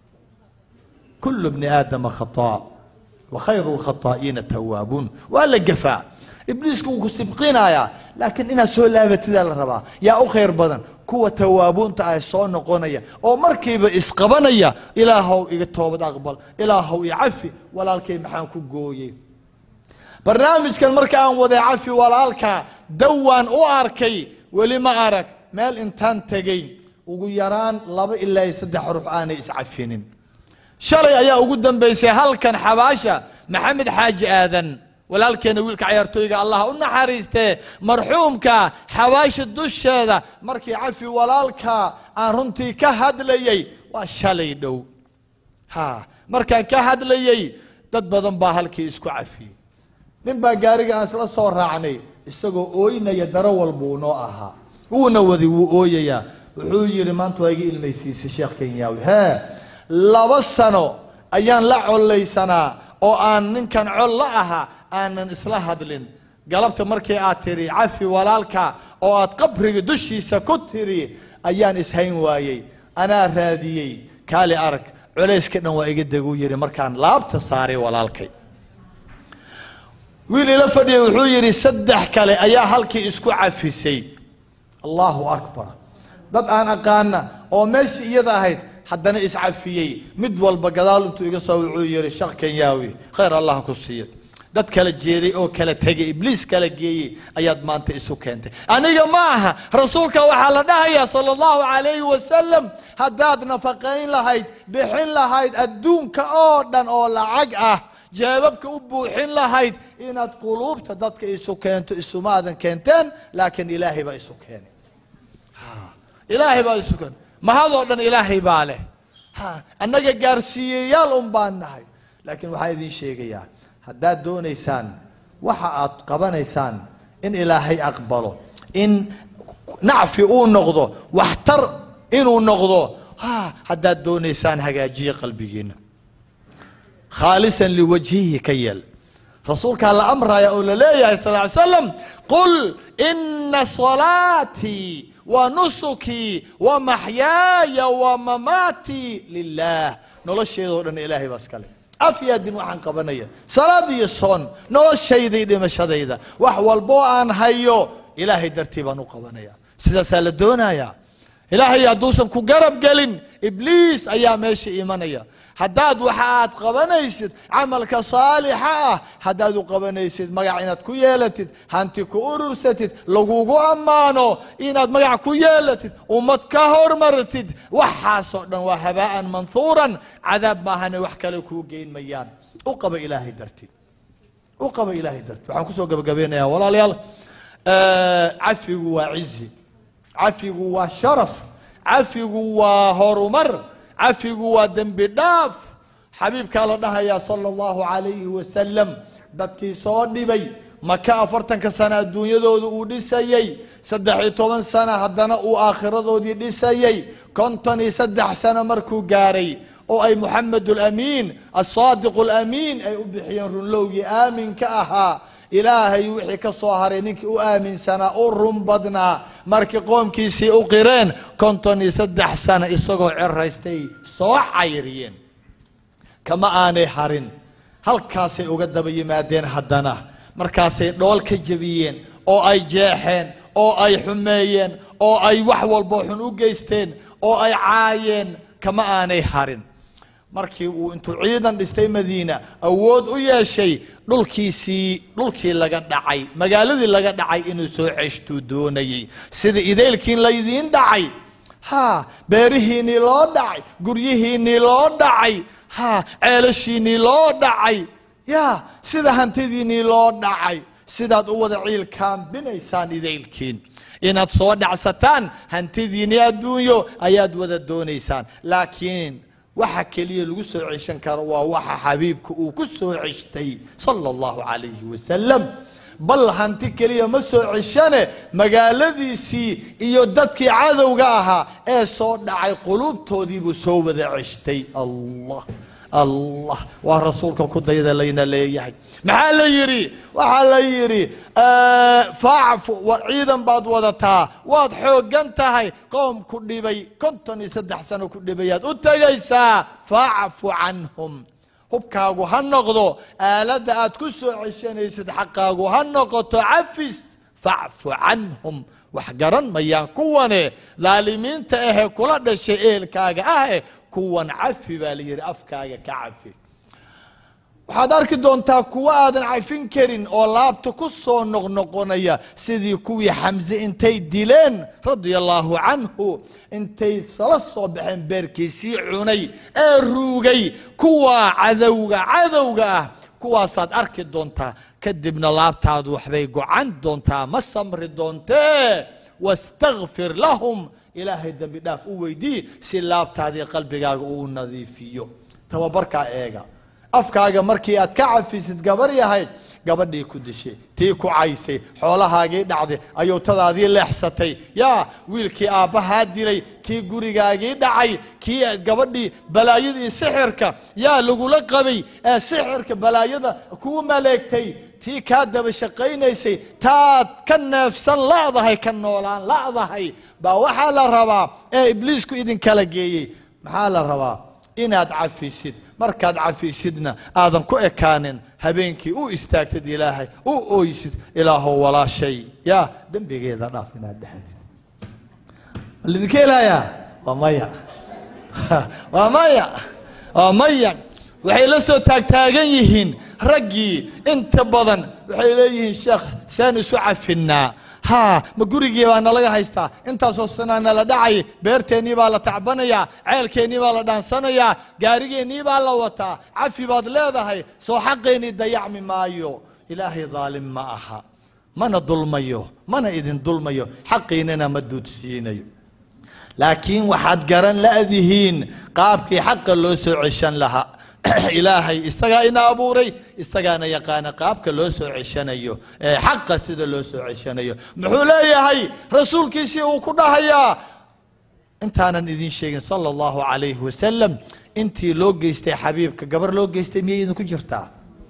kulu bni aadama khataa wa khayru lkhataa'iina tawaabuun waa la gafaa ibliisku wuu ku sibqinayaa laakiin inaad soo laabatidaa la rabaa yaa u khayr badan kuwa tawaabuunta ah soo noqonaya oo markiiba isqabanaya ilaahow iga toobad aqbal ilaahow i cafi walaalkay maxaan ku gooyey barnaamijkan marka aan waday cafi walaalka dawaan u arkay weli ma arag meel intaan tegey ugu yaraan laba ilaa iyo saddex ruux aanay iscafinin shalay ayaa ugu dambaysay halkan xabaasha maxamed xaaji aadan walaalkeena wiilka cayaartooyga allah u naxariistee marxuumka xabaasha dusheeda markii cafi walaalka aan runtii ka hadlayey waa shalay dhow ha markaan ka hadlayey dad badan baa halkii isku cafiyey nin baa gaariga aan isla soo raacnay isagoo ooynaya daro walbuu noo ahaa wuuna wadi wuu ooyayaa wuxuu yidhi maanta waa iga ilmaysiisay sheekh kenyaawi hee laba sano ayaan la collaysanaa oo aan ninkan col la ahaa aanan isla hadlin galabta markii aad tiri cafi walaalka oo aad qabriga dushiisa ku tiri ayaan ishayn waayey anaa raadiyey kaali arag culayska dhan waa iga deguu yidhi markaan laabta saaray walaalkay wiil ila fadhiyay wuxuu yidhi saddex kale ayaa halkii isku cafisay allahu akbar dad aan aqaana oo meeshii iyada ahayd haddana iscafiyey mid walba gadaal intuu iga soo wuxuu yidhi shaq kenyaawi khayr allah ku siiyo dad kala jeeday oo kala tegay ibliis kala geeyey ayaad maanta isu keentay aniga ma aha rasuulka waxaa la dhahayaa sala allahu calayhi wasalam haddaad nafaqayn lahayd bixin lahayd adduunka oo dhan oo lacag ah jeebabka u buuxin lahayd inaad quluubta dadka isu keento isumaadan keenteen laakiin ilaahay baa isu keenay ilaahay baa isu keenay mahadoo dhan ilaahay baa leh ha annaga gaarsiiyeyaal un baan nahay laakiin waxaa idiin sheegayaa haddaad doonaysaan waxa aad qabanaysaan in ilaahay aqbalo in nacfi uu noqdo waxtar inuu noqdo ha haddaad doonaysaan hagaajiye qalbigiina khaalisan liwajhihi ka yeel rasuulkaa la amraya oo la leeyahay sal ly slam qul ina salaatii wa nusukii wa maxyaaya wa mamaatii lilah nolosheedoo dhan ilaahay baa iskale af iyo adin waxaan qabanaya salaad iyo soon noloshayda iyo dhimashadayda wax walboo aan hayo ilaahay dartii baan u qabanaya sidaasaa la doonayaa ilaahay hadduusan ku garab gelin ibliis ayaa meesha imanaya haddaad waxa aad qabanaysid camalka saalixa ah haddaad u qabanaysid magac inaad ku yeelatid hanti ku urursatid lagugu ammaano inaad magac ku yeelatid ummad ka hormartid waxaasoo dhan waa habaa'an manhuuran cadaab maahane wax kale kuu geyn mayaan u qaba ilaahay dartiid u qaba ilaahay dartiid waxaan kusoo gabagabeynayaa walaalayaal cafigu waa cizi cafigu waa sharaf cafigu waa horumar cafigu waa dembi dhaaf xabiibkaa la dhahayaa sala allahu calayhi wasalam dadkii soo dhibay maka afartanka sana adduunyadooda uu dhisayey saddex iyo toban sana haddana uu aakhiradoodii dhisayey konton iyo saddex sano markuu gaaray oo ay moxamed alamiin asaadiqu alamiin ay u bixiyeen runlowgii aaminka ahaa ilaahay wixii ka soo haray ninkii u aaminsanaa u run badnaa markii qoomkiisii u qireen konton iyo saddex sano isagoo ceraystay soo cayriyeen kama aanay harin halkaasay uga daba yimaadeen haddana markaasay dhool ka jebiyeen oo ay jeexeen oo ay xumeeyeen oo ay wax walbo xun u geysteen oo ay caayeen kama aanay harin markii uu intuu ciidan dhistay madiina awood u yeeshay dhulkiisii dhulkii laga dhacay magaaladii laga dhacay inuu soo ceshtuu doonayey sida idaylkiin laydiin dhacay ha beerihiinnii loo dhacay guryihiinnii loo dhacay ha ceelashiinnii loo dhacay ya sida hantidiinnii loo dhacay sidaad u wada ciil kaambinaysaan idaylkiin inaad soo dhacsataan hantidiinnii adduunyo ayaad wada doonaysaan laakiin waxa keliya lagu soo ceshan karo waa waxa xabiibka uu ku soo ceshtay sala allahu calayhi wasalam bal hanti keliya ma soo ceshane magaaladiisii iyo dadkii cadowga ahaa ee soo dhacay quluubtoodiibuu soo wada ceshtay allah allah waa rasuulka ku dayda layna leeyahay maxaa la yidhi waxaa la yidhi facfu war ciidan baad wadataa waad xooggan tahay qoom ku dhibay konton iyo saddex sano ku dhibayaad u tegaysaa facfu canhum hubkaagu ha noqdo aaladda aad ku soo ceshanaysid xaqaagu ha noqoto cafis facfu canhum wax garan mayaan kuwane daalimiinta ahee kula dhashay eelkaaga ah eh kuwan cafi baa la yidhi afkaaga ka cafi waxaad arki doontaa kuwo aadan cafin karin oo laabta ku soo noqnoqonaya sidii kuwii xamse intay dileen radia allaahu canhu intay sala soo baxeen beerkiisii cunay ee ruugay kuwa cadowga cadowga ah kuwaasaad arki doontaa kadibna laabtaadu waxbay gocan doontaa ma samri doontee wastakfir lahum ilaahay dembi dhaaf u weydii si laabtaadii qalbigaaga uu nadiifiyo tababarkaa eega afkaaga markii aad ka cafisid gabar yahay gabadhii ku dishay tii ku caysay xoolahaagii dhacday ayuutadaadii leexsatay yaa wiilkii aabbahaa dilay kii gurigaagii dhacay kii gabadhii balaayadii sixirka yaa lagula qabay ee sixirka balaayada kuu maleegtay tii kaa daba shaqaynaysay taad ka neefsan la'dahay ka noolaan la'dahay baa waxaa la rabaa ee ibliisku idinkala geeyey maxaa la rabaa inaad cafisid markaad cafisidna aadan ku ekaanin habeenkii u istaagtid ilaahay u ooysid ilaahow walaashay yaa dembigeeda dhaaf inaad dhexdid ma lidinka helayaa waa maya waa maya waa maya waxay la soo taagtaagan yihiin raggii inta badan waxay leeyihiin sheekh saan isu cafinnaa ha ma gurigii baa nalaga haystaa intaasoo sanaa nala dhacay beerteennii baa la tacbanayaa ceelkeennii baa la dhaansanayaa gaarigeennii baa la wataa cafi baad leedahay soo xaqeennii dayacmi maayo ilaahay daalim ma aha mana dulmayo mana idin dulmayo xaqiinana ma duudsiinayo laakiin waxaad garan la'dihiin qaabkii xaqa loo soo ceshan lahaa ilaahay isagaa ina abuuray isagaana yaqaana qaabka loo soo ceshanayo ee xaqa sida loo soo ceshanayo muxuu leeyahay rasuulkiisii uu ku dhahayaa intaanan idin sheegin sala allahu calayhi wasalam intii loo geystay xabiibka gabar loo geystay miyay idinku jirtaa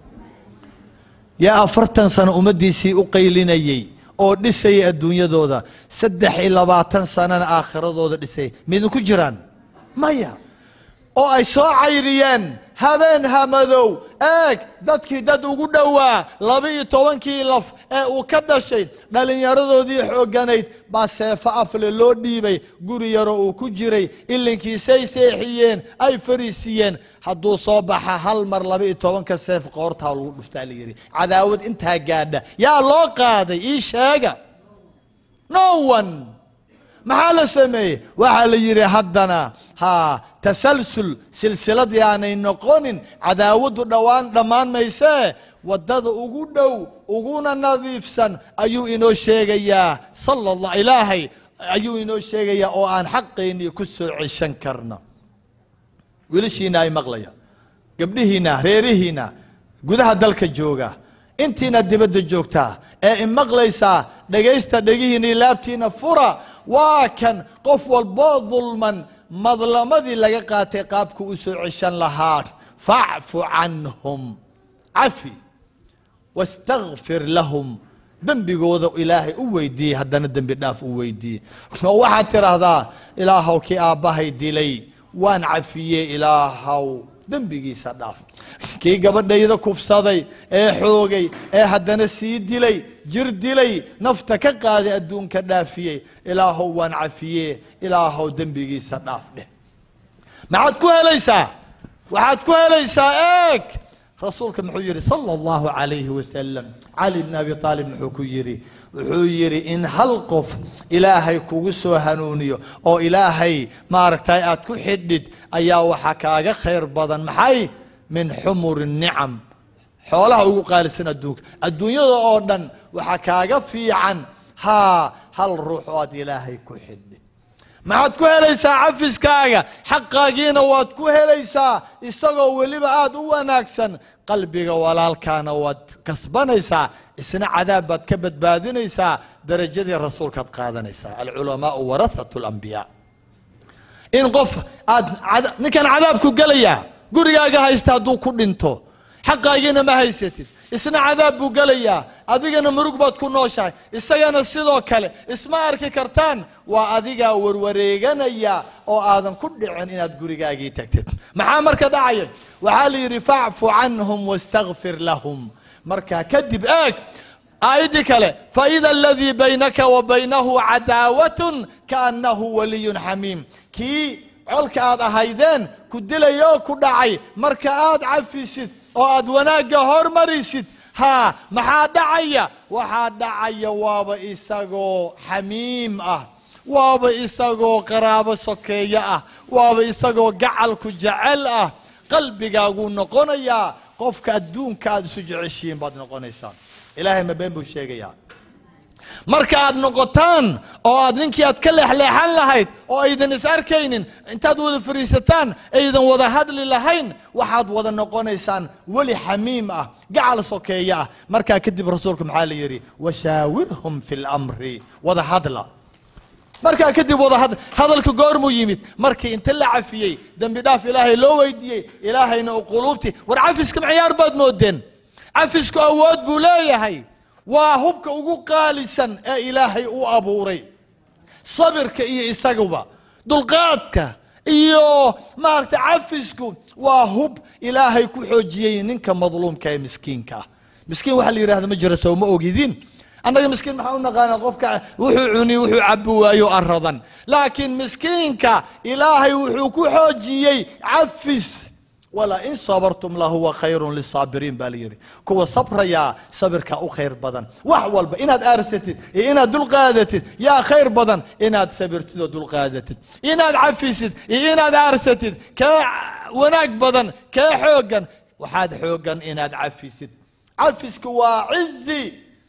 yaa afartan sano ummaddiisii u qaylinayey oo dhisayay adduunyadooda saddex iyo labaatan sanana aakhiradooda dhisay maidinku jiraan maya oo ay soo cayriyeen habeen hamadow eeg dadkii dad ugu dhowaa laba-iyo tobankii laf ee uu ka dhashay dhallinyaradoodii xoogganayd baa seefo afle loo dhiibay guri yaroo uu ku jiray ilinkiisay seexiyeen ay fariisiiyeen hadduu soo baxa hal mar laba-iyo tobanka seef qoortaa lagu dhuftaa la yidhi cadaawad intaa gaadha yaa loo qaaday ii sheega no one maxaa la sameeyey waxaa la yidhi haddana ha tasalsul silsilad yaanay noqonin cadaawaddu dhowaan dhammaan maysee waddada ugu dhow uguna nadiifsan ayuu inoo sheegayaa sala allah ilaahay ayuu inoo sheegayaa oo aan xaqaynii ku soo ceshan karna wiilashiina ay maqlayaan gabdhihiina reerihiina gudaha dalka jooga intiina dibadda joogtaa ee imaqlaysaa dhegaysta dhegihiina laabtiina fura waa kan qof walboo dulman madlamadii laga qaatay qaabku u soo ceshan lahaa facfu canhum cafi wastakfir lahum dembigooda ilaahay u weydiiyey haddana dembi dhaaf u weydiiyey oo waxaad tidhaahdaa ilaahow kii aabbahay dilay waan cafiyey ilaahow dembigiisa dhaaf kii gabadhayda kufsaday ee xoogay ee haddana sii dilay jir dilay nafta ka qaaday adduunka dhaafiyey ilaahow waan cafiye ilaahow dembigiisa dhaaf dheh maxaad ku helaysaa waxaad ku helaysaa eeg rasuulka muxuu yidhi sala allahu calayhi wasalam cali bn abi aalib muxuu ku yidhi wuxuu yidhi in hal qof ilaahay kugu soo hanuuniyo oo ilaahay maaragtay aad ku xidhid ayaa waxaa kaaga khayr badan maxay min xumuri nicam xoolaha ugu qaalisan adduunka adduunyada oo dhan waxaa kaaga fiican haa hal ruux oo aad ilaahay ku xidhid maxaad ku helaysaa cafiskaaga xaqaagiina waad ku helaysaa isagoo weliba aada u wanaagsan qalbiga walaalkaana waad kasbanaysaa isna cadaab baad ka badbaadinaysaa darajadii rasuulkaad qaadanaysaa alculamaau warathatu lambiyaa in qof aad cada- ninkan cadaabku gelayaa gurigaaga haysta hadduu ku dhinto xaqaagiina ma haysatid isna cadaab buu gelayaa adigana murug baad ku nooshahay isagana sidoo kale isma arki kartaan waa adigaa warwareeganaya oo aadan ku dhicin inaad gurigaagii tagtid maxaa marka dhacaya waxaa la yidhi facfu canhum wastakfir lahum markaa kadib eeg aayaddii kale faida aladii baynaka wa baynahu cadaawatun kaannahu waliyun xamiim kii colka aad ahaydeen ku dilaya oo ku dhacay marka aad cafisid oo aad wanaagga hormarisid haa maxaa dhacaya waxaa dhacaya waaba isagoo xamiim ah waaba isagoo qaraabo sokeeyo ah waaba isagoo gacalku jecel ah qalbigaaguu noqonayaa qofka adduunka aad isu jeceshihiin baad noqonaysaa ilaahay ma been buu sheegayaa marka aad noqotaan oo aad ninkii aad ka leexleexan lahayd oo aydan is arkaynin intaad wada fariisataan aydan wada hadli lahayn waxaad wada noqonaysaan weli xamiim ah gacal sokeeye ah markaa kadib rasuulku maxaa la yidhi washaawirhum fi lamri wada hadla markaa kadib wada had hadalka goormuu yimid markii inta la cafiyey dembi dhaaf ilaahay loo weydiiyey ilaahayna u quluubti war cafiska maciyaar baad moodeen cafisku awood buu leeyahay waa hubka ugu qaalisan ee ilaahay u abuuray sabirka iyo isaguba dulqaadka iyo maaragtay cafisku waa hub ilaahay ku xoojiyey ninka madluumka ee miskiinka ah miskiin waxaa la yidhahda ma jira sow ma ogidin annaga miskiin maxaa u naqaanaa qofka wuxuu cuni wuxuu cabi waayo aradan laakiin miskiinka ilaahay wuxuu ku xoojiyey cafis walain sabartum lahuwa khayrun lisaabiriin baa la yidhi kuwa sabrayaa sabirka u khayr badan wax walba inaad aarsatid iyo inaad dulqaadatid yaa khayr badan inaad sabirtid oo dulqaadatid inaad cafisid iyo inaad aarsatid kee wanaag badan kee xoogan waxaad xoogan inaad cafisid cafisku waa cizi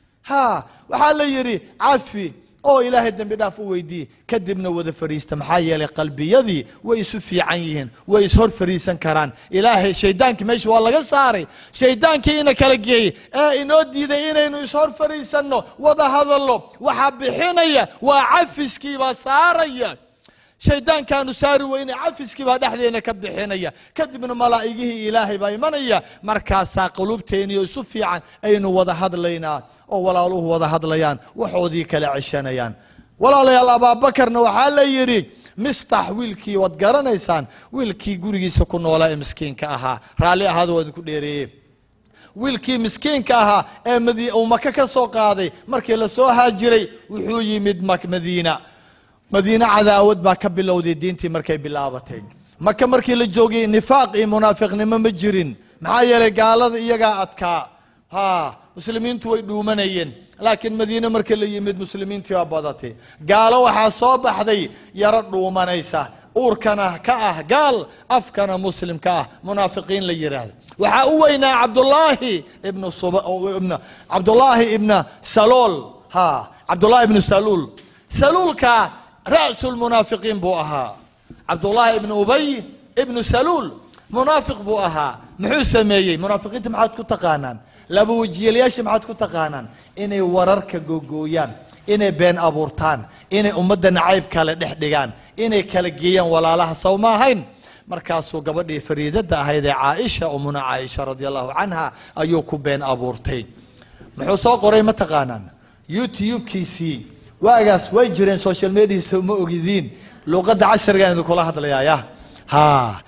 ha waxaa la yidhi cafi oo ilaahay dembi dhaaf u weydiiye kadibna wada fariista maxaa yeelay qalbiyadii way isu fiican yihiin way ishor fariisan karaan ilaahay shaydaankii meesha waa laga saaray shaydaankii ina kala geeyey ee inoo diiday inaynu ishor fariisanno wada hadallo waxaa bixinaya waa cafiskii baa saaraya shaydaankaanu saari weyne cafiskii baa dhexdeena ka bixinaya kadibna malaa'igihii ilaahay baa imanaya markaasaa qulubteeniyo isu fiican aynu wada hadlaynaa oo walaaluhu wada hadlayaan waxoodii kala ceshanayaan walaalayaal abaabakarna waxaa la yidhi mistax wiilkii waad garanaysaan wiilkii gurigiisa ku noolaa ee miskiinka ahaa raalli ahaada waa idinku dheereeye wiilkii miskiinka ahaa ee madi- uu maka ka soo qaaday markii la soo haajiray wuxuu yimid mak- madiina madiine cadaawad baa ka bilowday diintii markay bilaabatay maka markii la joogay nifaaq iyo munaafiqnimo ma jirin maxaa yeelay gaalada iyagaa adkaa ha muslimiintu way dhuumanayeen laakiin madiine markii la yimid muslimiintii waa badatay gaalo waxaa soo baxday yaro dhuumanaysa uurkana ka ah gaal afkana muslim ka ah munaafiqiin la yidhaahdo waxaa u weynaa cabdulaahi ibnu sub ibna cabdulaahi ibna salool ha cabdulaahi ibnu saluul saluulka ra'su lmunaafiqiin buu ahaa cabdullaahi ibnu ubay ibnu saluul munaafiq buu ahaa muxuu sameeyey munaafiqiinta maxaad ku taqaanaan laba wejiyalayaasha maxaad ku taqaanaan inay wararka googooyaan inay been abuurtaan inay ummadda nacayb kale dhex dhigaan inay kala geeyaan walaalaha sow ma ahayn markaasuu gabadhii fariidada ahayd ee caaisha umuna caaisha radi allahu canha ayuu ku been abuurtay muxuu soo qoray ma taqaanaan youtube-kiisii waagaas way jireen social mediasa ma ogidiin luqadda casrigaan idinkula hadlayaaya ha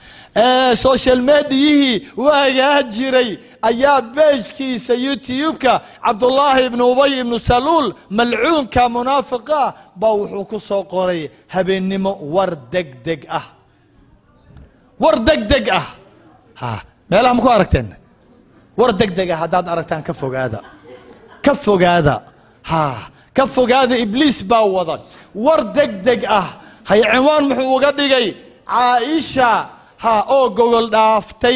ee social mediyihii waagaa jiray ayaa beejkiisa youtube-ka cabdullaahi ibnu ubay ibnu saluul malcuunka munaafiqa baa wuxuu ku soo qoray habeennimo war deg deg ah war deg deg ah ha meelaha ma ku aragteen war deg deg ah haddaad aragtaan ka fogaada ka fogaada ha ka fogaada ibliis baa wada war deg deg ah hay cinwaan muxuu uga dhigay caaisha ha oo gogol dhaaftay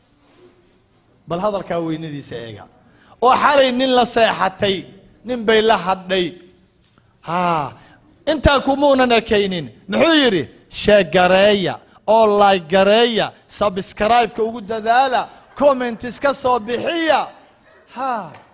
bal hadalkaa weynadiisa eega oo xalay nin la seexatay nin bay la hadhay ha intaa kumuunan ekaynin muxuu yidhi sheegareeya oo laygareeya sabskraibeka ugu dadaala commentis ka soo bixiya ha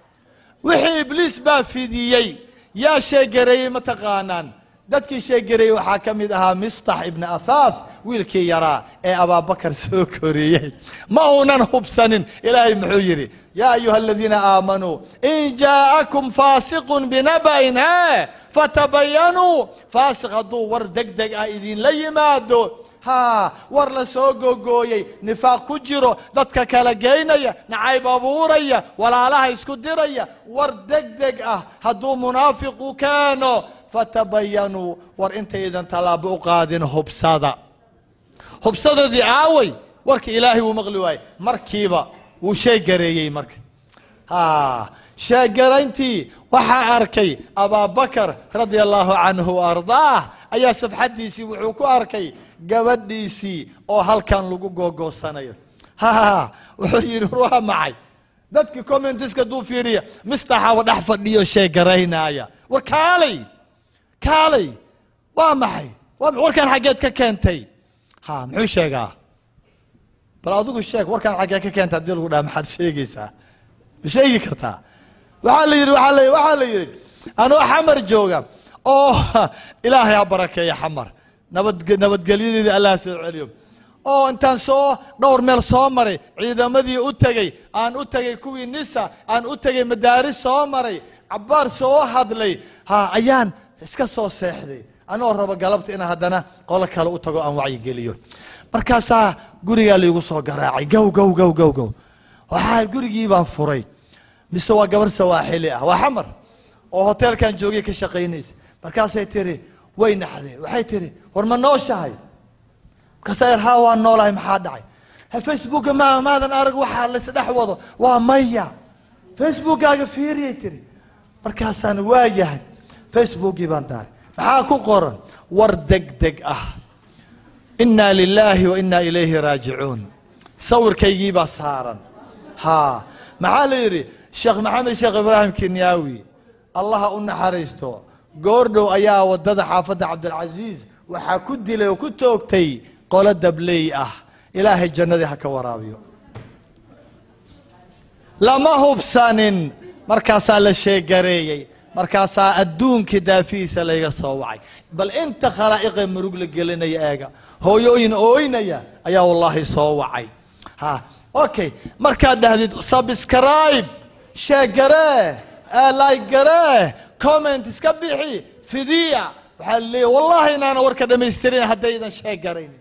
wixii ibliis baa fidiyey yaa sheegareeyey ma taqaanaan dadkii sheegareeyey waxaa ka mid ahaa mistax ibni athaath wiilkii yaraa ee abaabakar soo koriyey ma uunan hubsanin ilaahay muxuu yidhi yaa ayuha aladiina aamanuu in jaa'akum faasiqun binaba'in he fatabayanuu faasiq hadduu war deg deg ah idinla yimaado ha war la soo gogooyey nifaaq ku jiro dadka kala geynaya nacayb abuuraya walaalaha isku diraya war deg deg ah hadduu munaafiqu keeno fatabayanuu war intaydan tallaabo u qaadin hubsada hubsadadii aaway warka ilaahay wuu maqli waayey markiiba wuu sheegareeyey marka ha sheegarayntii waxaa arkay abaabakar radia allahu canhu wa ardaah ayaa safxaddiisii wuxuu ku arkay gabadhiisii oo halkan lagu googoosanayo ha wuxuu yidhi waa maxay dadkii commentiska duu fiiriya mistaxaba dhex fadhiyo sheegaraynaya war kaalay kaalay waa maxay waa warkan xaggeed ka keentay ha muxuu sheegaa bal adigu sheeg warkaan xaggee ka keenta hadii lagu dhaha maxaad sheegaysaa ma sheegi kartaa waxaa la yidhi waaa la waxaa la yidhi anoo xamar jooga oo ilaahay ha barakeeya xamar nabad nabadgelyadeedii allah soo celiyo oo intaan soo dhowr meel soo maray ciidamadii u tegey aan u tegey kuwii nisa aan u tegey madaaris soo maray cabbaar soo hadlay ha ayaan iska soo seexday anoo rabo galabta inaan haddana qolo kale u tago aan wacyigeliyo markaasaa gurigaa laigu soo garaacay gow gow gow gow gow waxaa gurigii baan furay mise waa gabar sawaaxili ah waa xamar oo hoteelkan joogay ka shaqaynaysa markaasay tiri way naxdeen waxay tiri war ma nooshahay markaasaa haa waa noolahay maxaa dhacay ha facebooka ma maadan arag waxaa laisdhex wado waa maya facebookaaga fiiriyay tiri markaasaan waa yahay facebookii baan daaray maxaa ku qoran war deg deg ah inaa lilaahi wa inaa ilayhi raajicuun sawirkaygii baa saaran ha maxaa la yidhi sheekh maxamed sheekh ibraahim kenyaawi allaha u naxariisto goordhow ayaa wadada xaafadda cabdilcasiis waxaa ku dilay oo ku toogtay qolo dabley ah ilaahay jannadii ha ka waraabiyo lama hubsanin markaasaa la sheegareeyey markaasaa adduunkii daafihiisa layga soo wacay bal inta khalaa'iqee murug la gelinaya eega hooyooyin ooynaya ayaa wallaahi soo wacay ha okay markaad dhahdid subscribe sheegaree laygaree comment iska bixi fidiya waxaa laleeyahy wallahi inaana warka dhamaystirin haddaydan sheegarayn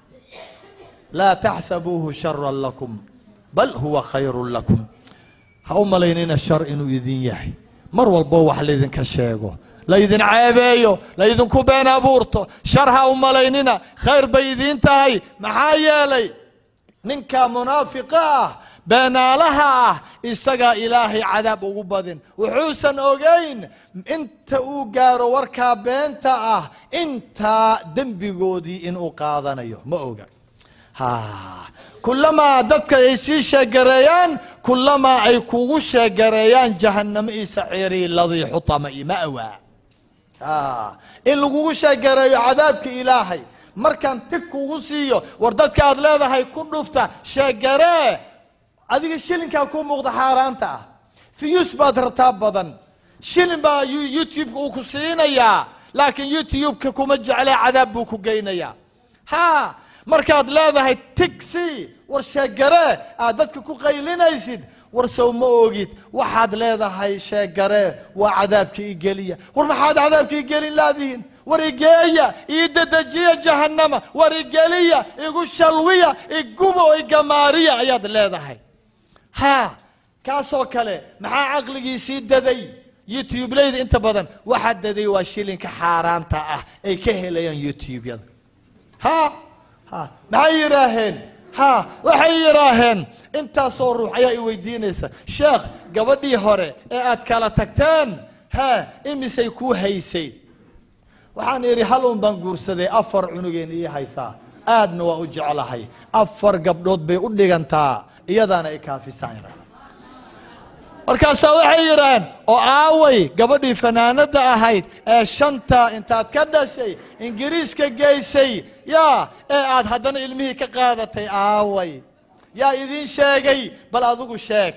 laa taxsabuuhu sharan lakum bal huwa khayrun lakum ha u malaynina shar inuu idin yahay mar walbo wax laydinka sheego laydin ceebeeyo laydinku been abuurto shar ha u malaynina khayr bay idiin tahay maxaa yeelay ninka munaafiqa ah beenaalaha ah isagaa ilaahay cadaab ugu badin wuxuusan ogayn inta uu gaaro warkaa beenta ah intaa dembigoodii inuu qaadanayo ma oga ha kulamaa dadka ay sii sheegareeyaan kulamaa ay kugu sheegareeyaan jahannamo iyo saciirii ladii xutama iyo ma'waa in lagugu sheegareeyo cadaabka ilaahay markaan tig kugu siiyo war dadka aad leedahay ku dhufta sheegaree adiga shilinkaa kuu muuqda xaaraanta ah fiyus baad rabtaa badan shilin baa youtubeka uu ku siinayaa laakiin youtubeka kuma jeclee cadaab buu ku geynayaa ha markaad leedahay tigsi war sheegaree aad dadka ku qaylinaysid war sow ma ogid waxaad leedahay sheegaree waa cadaabka igeliya war maxaad cadaabka igelin laadihiin war igeeya ii dedejiya jahannama war igeliya igu shalwiya igubo igamaariya ayaad leedahay ha kaasoo kale maxaa caqligiisii daday youtubeleyda inta badan waxaa daday waa shilinka xaaraanta ah ay ka helayaan youtubeyada ha ha maxay yidhaaheen ha waxay yidhaaheen intaasoo ruux ayaa i weydiinaysa sheekh gabadhii hore ee aad kala tagteen hee imisay kuu haysay waxaan idhi hal un baan guursaday afar cunugeen ii haysaa aadna waa u jeclahay afar gabdhood bay u dhigantaa iyadaana i kaafisaan yidhahda markaasaa waxay yidhaaheen oo aaway gabadhii fanaanadda ahayd ee shanta intaad ka dhashay ingiriiska geysay yaa ee aad haddana ilmihii ka qaadatay aaway yaa idiin sheegay bal adigu sheeg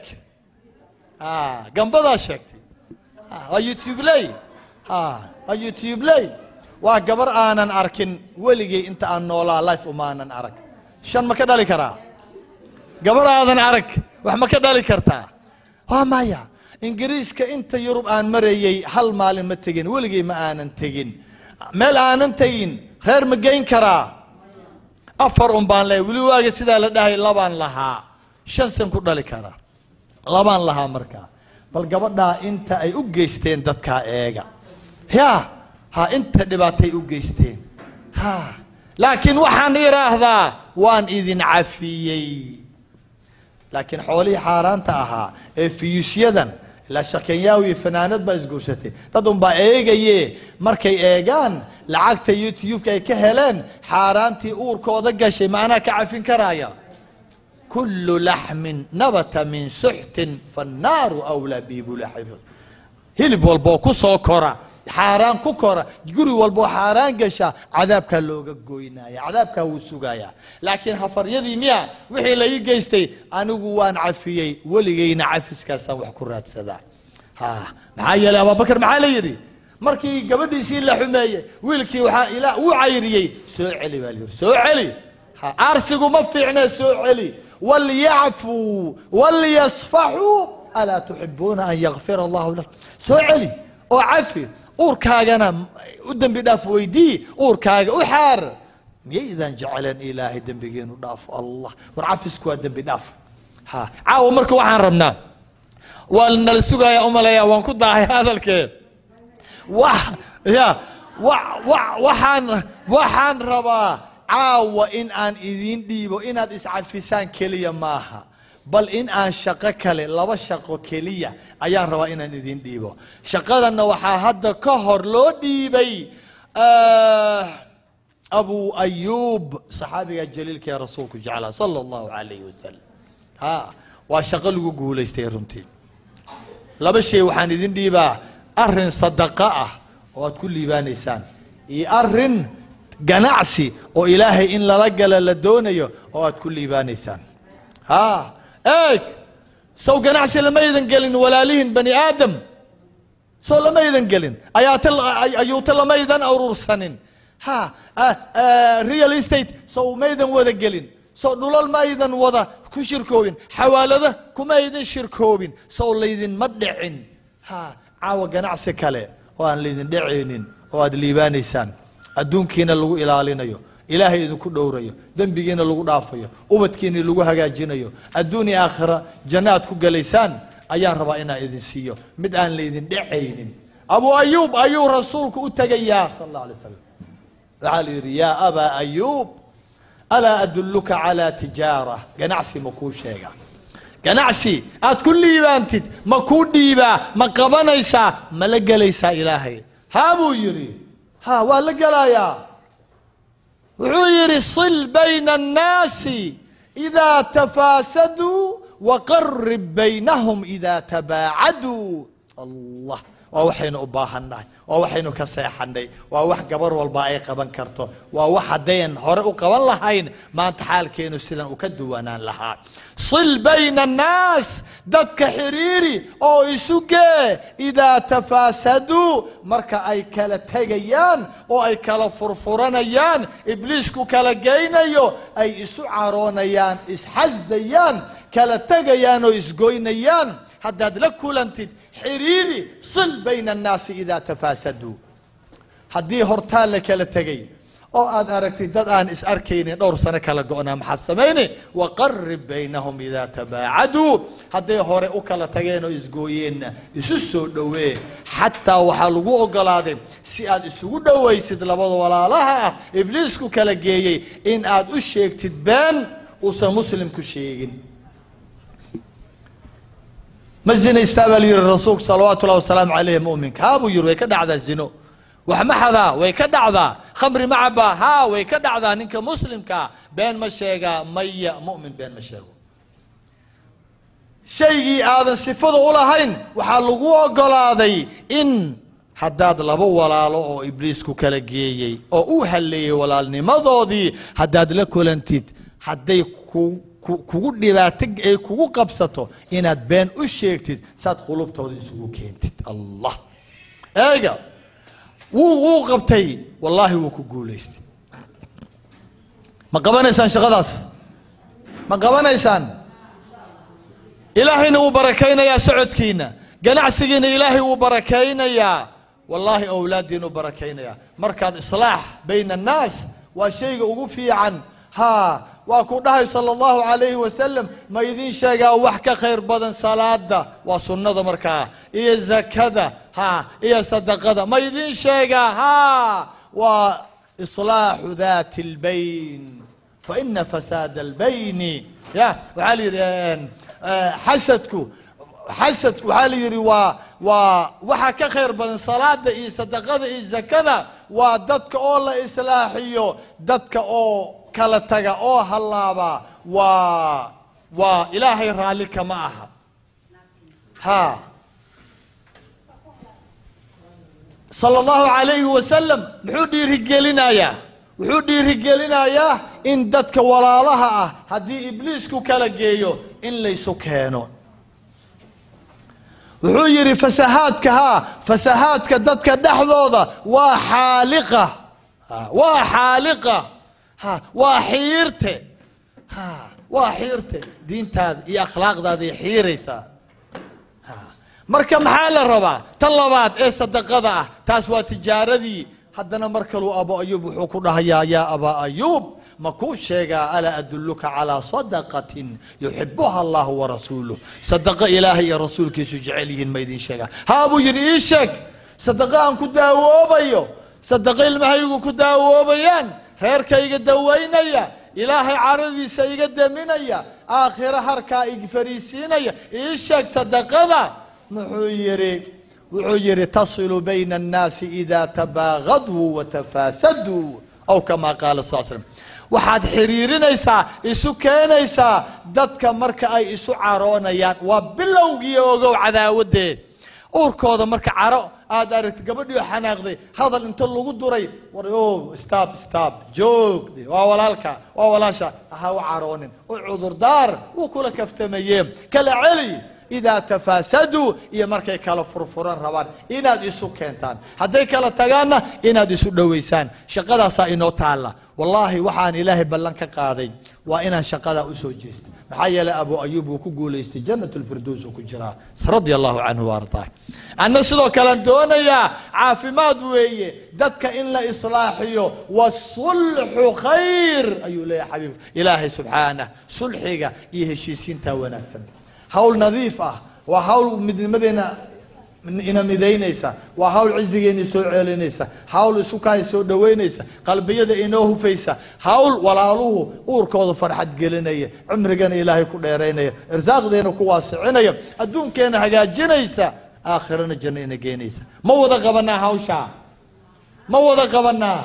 Ah, gambadaa sheegtay Ah, waa youtubeley Ah, waa youtubeley waa gabar aanan arkin weligay inta aan noolaa life umaanan arag shan ma ka dhali karaa gabar aadan arag wax ma ka dhali kartaa waa maya ingiriiska inta yurub aan marayey hal maalin ma tegin weligay ma aanan tegin meel aanan tegin reer ma geyn karaa afar un baan lehay weli waaga sidaa la dhahay labaan lahaa shan san ku dhali karaa labaan lahaa markaa bal gabadhaa inta ay u geysteen dadkaa eega ya ha inta dhibaatay u geysteen ha laakiin waxaan idhaahdaa waan idin cafiyey laakiin xoolihii xaaraanta ahaa ee fiyusyadan ilaa shakenyaawi fanaanad baa isguursatay dad unbaa eegaye markay eegaan lacagta youtube-ka ay ka heleen xaaraantii uurkooda gashay maanaa ka cafin karaya kulu laxmin nabata min suxtin fannaaru awlaa biibulaxib hilib walboo ku soo kora xaaraan ku kora guri walboo xaaraan gasha cadaabkaa looga goynaya cadaabkaa wuu sugayaa laakiin hafaryadii miya wixii la ii geystay anigu waan cafiyey weligayna cafiskaasaan wax ku raadsadaa ha maxaa yeelay abaabakar maxaa la yidhi markii gabadhiisii la xumeeyey wiilkii waxaa ilaa uu cayriyey soo celi baa la yidhi soo celi ha aarsigu ma fiicnee soo celi walyacfuu walyasfaxuu alaa tuxibuuna an yakfira allahu lakum soo celi oo cafi uurkaagana u dembi dhaaf weydii uurkaaga u xaar miyaydaan jeceleen ilaahay dembigeenu dhaafo allah war cafisku waa dembi dhaaf ha caawa marka waxaan rabnaa waa nala sugayaa umaleeyaa waan ku daahay hadalkee wax ya wa wa waxaan waxaan rabaa caawa in aan idiin dhiibo inaad iscafisaan keliya maaha bal in aan shaqo kale laba shaqo keliya ayaan rabaa inaan idiin dhiibo shaqadanna waxaa hadda ka hor loo dhiibay abu ayuub saxaabiga jaliilka ee rasuulku jeclaa sala allahu calayhi wasalam ha waa shaqo lagu guulaystay runtii laba shay waxaan idin dhiibaa arrin sadaqo ah oo aad ku liibaanaysaan iyo arrin ganacsi oo ilaahay in lala gala la doonayo oo aad ku liibaanaysaan ha eeg sow ganacsi lamaydan gelin walaalihin bani aadam sow lamaydan gelin ayaata ayuuta lamaydan urursanin ha real estate sow maydan wada gelin sow dhulal maydan wada ku shirkoobin xawaalada kumaydan shirkoobin sow laydinma dhicin ha caawa ganacsi kale oo aan laydin dhacaynin oo aad liibaanaysaan adduunkiina lagu ilaalinayo ilaahay idinku dhowrayo dembigiina lagu dhaafayo ubadkiina lagu hagaajinayo adduun iyo aakhira janno aad ku gelaysaan ayaan rabaa inaan idin siiyo mid aan laydin dhacaynin abu ayuub ayuu rasuulku u tegayaa sal alla alay slam waxaa la yidhi yaa abaa ayuub alaa adulluka calaa tijaara ganacsi ma kuu sheega ganacsi aad ku liibaantid ma kuu dhiibaa ma qabanaysaa ma la gelaysaa ilaahay haa buu yidhi ha waa la gelayaa wuxuu yidhi sil bayna annaasi idaa tafaasaduu waqarib baynahum idaa tabaacaduu allah waa waxaynu u baahannahay waa waxaynu ka seexanay waa wax gabar walba ay qaban karto waa wax haddayn hore u qaban lahayn maanta xaalkeenu sidan u ka duwanaan lahaa sil bayna annaas dadka xiriiri oo isu gee idaa tafaasaduu marka ay kala tegayaan oo ay kala furfuranayaan ibliisku kala geynayo ay isu caroonayaan isxasdayaan kala tegayaan oo isgoynayaan haddaad la kulantid xiriiri sil bayna annaasi idaa tafaasaduu haddii hortaa la kala tegay oo aad aragtid dad aan is arkaynin dhowr sano kala go-naa maxaad samayne waqarib baynahum idaa tabaacaduu hadday hore u kala tageen oo isgooyeenna isu soo dhowee xataa waxaa lagu ogolaaday si aad isugu dhowaysid labada walaalaha ah ibliisku kala geeyey in aad u sheegtid been uusan muslimku sheegin ma zinaystaa baa la yihi rasuulku salawaatu ullahi wasalaamu caleyh mu'minka haa buu yihi way ka dhacdaa zino wax ma xadaa way ka dhacdaa khamri ma cabaa haa way ka dhacdaa ninka muslimkaa been ma sheegaa maya mu'min been ma sheego shaygii aadan sifada u lahayn waxaa lagu ogolaaday in haddaad laba walaalo oo ibliisku kala geeyey oo u halleeyey walaalnimadoodii haddaad la kulantid hadday ku ku- kugu dhibaato ay kugu qabsato inaad been u sheegtid saad qulubtooda isugu keentid allah eega wuu wuu qabtay wallaahi wuu ku guulaystay ma qabanaysaan shaqadaas ma qabanaysaan ilaahayna wuu barakaynayaa socodkiina ganacsigiina ilaahay wuu barakaynayaa wallaahi owlaaddiinu barakaynayaa markaad islaax bayna annaas waa shayga ugu fiican haa waa ku dhahay sala allahu calayhi wasalam ma idiin sheegaa wax ka khayr badan salaada waa sunnada markaa iyo zakada haa iyo sadaqada ma idiin sheegaa haa waa islaaxu daati albayn faina fasaada albayni ya waxaa la yidhi xasadku xasadku waxaa la yidhi waa waa waxa ka khayr badan salaada iyo sadaqada iyo zakada waa dadka oo la islaaxiyo dadka oo kala taga oo hallaaba waa waa ilaahay raalli kama aha ha sala allahu calayhi wasalam muxuu dhiirigelinayaa wuxuu dhiirigelinayaa in dadka walaalaha ah haddii ibliisku kala geeyo in laysu keeno wuxuu yidhi fasahaadka haa fasahaadka dadka dhexdooda waa xaaliqa Ha, waa xaaliqa ha waa xiirte ha waa xiirte diintaada iyo akhlaaqdaadaay xiiraysaa Ha, marka maxaa la rabaa tan labaad ee sadaqada ah taas waa tijaaradii haddana mar kaluu abo ayuub wuxuu ku dhahayaa yaa abaa ayuub ma kuu sheegaa alaa adulluka calaa sadaqatin yuxibuha allahu warasuuluh sadaqa ilaahay iyo rasuulkiisu jecel yihiin ma idiin sheegaa haa buu yidhi ii sheeg sadaqa aan ku daawoobayo sadaqa ilmahaygu ku daawoobayaan reerkayga dawaynaya ilaahay caradiisa iga deminaya aakhiro harkaa ig fariisiinaya ii sheeg sadaqada muxuu yidhi wuxuu yidhi tasilu bayna annaasi idaa tabaagaduu watafaasaduu aw kamaa qaala sal slam waxaad xiriirinaysaa isu keenaysaa dadka marka ay isu caroonayaan waa bilowgii ogow cadaawadee uurkooda marka caro aad aragti gabadhii xanaaqday hadal inta lagu duray war o stab stab joog waa walaalka waa walaasha ha u caroonin u cudurdaar wuu kula kaftamayee kala celi idaa tafaasaduu iyo markay kala furfuran rabaan inaad isu keentaan hadday kala tagaanna inaad isu dhowaysaan shaqadaasaa inoo taalla wallaahi waxaan ilaahay ballan ka qaaday waa inaan shaqadaa usoo jeesta maxaa yeelay abu ayuub uu ku guulaystay jannat lfirdows uu ku jiraa radia allahu canhu waardaa anna sidoo kalean doonayaa caafimaad weeye dadka in la islaaxiyo wasulxu khayr ayuu leeyahay xabiibka ilaahay subxaanah sulxiga iyo heshiisiintaa wanaagsan hawl nadiif ah waa hawl midnimadeena ina midaynaysa waa hawl cizigeena soo ceelinaysa hawl isukaay soo dhoweynaysa qalbiyada inoo hufaysa hawl walaaluhu uurkooda farxad gelinaya cumrigana ilaahay ku dheeraynaya irsaaqdeena ku waasicinaya adduunkeena hagaajinaysa aakhirana janno ina geenaysa ma wada qabanaa hawshaa ma wada qabanaa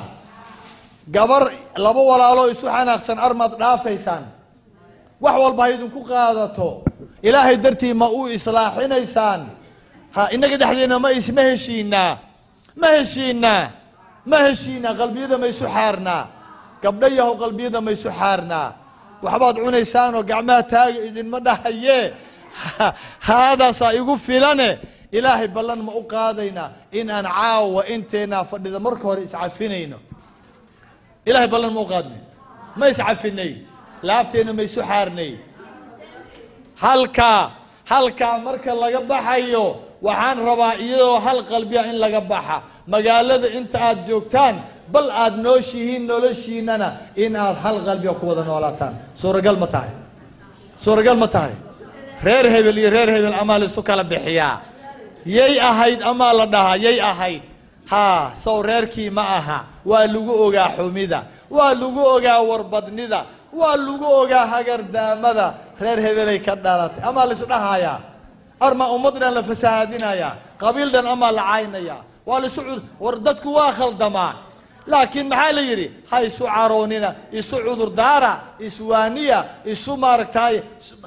gabar laba walaaloo isu xanaaqsan armaad dhaafaysaan wax walba ha idinku qaadato ilaahay dartii ma u islaaxinaysaan ha inaga dhexdeena ma is ma heshiinaa ma heshiinaa ma heshiinaa qalbiyada ma isu xaarnaa gabdho yahow qalbiyada ma isu xaarnaa waxbaad cunaysaanoo gacmaha taaga idinma dhahayee haadaasaa igu filane ilaahay ballan ma u qaadaynaa in aan caawa inteenaa fadhida marka hore iscafinayno ilahay ballan ma u qaadnay ma iscafinay laabteena ma isu xaarnay halkaa halkaa marka laga baxayo waxaan rabaa iyadoo hal qalbiya in laga baxa magaalada inta aad joogtaan bal aad nooshihiin noloshiinana in aad hal qalbiya ku wada noolaataan suuragal ma tahay suuragal ma tahay reer hebel iyo reer hebel amaa laisu kala bixiyaa yay ahayd amaa la dhahaa yay ahayd haa sow reerkii ma aha waa lagu ogaa xumida waa lagu ogaa warbadnida waa lagu ogaa hagardaamada reer hebelay ka dhalatay amaa laisdhahayaa arma ummad dhan la fasahaadinayaa qabiil dhan amaa la caynaya waa la isu cud war dadku waa khaldamaa laakiin maxaa la yidhi ha isu caroonina isu cudurdaara iswaaniya isu maaragtaaye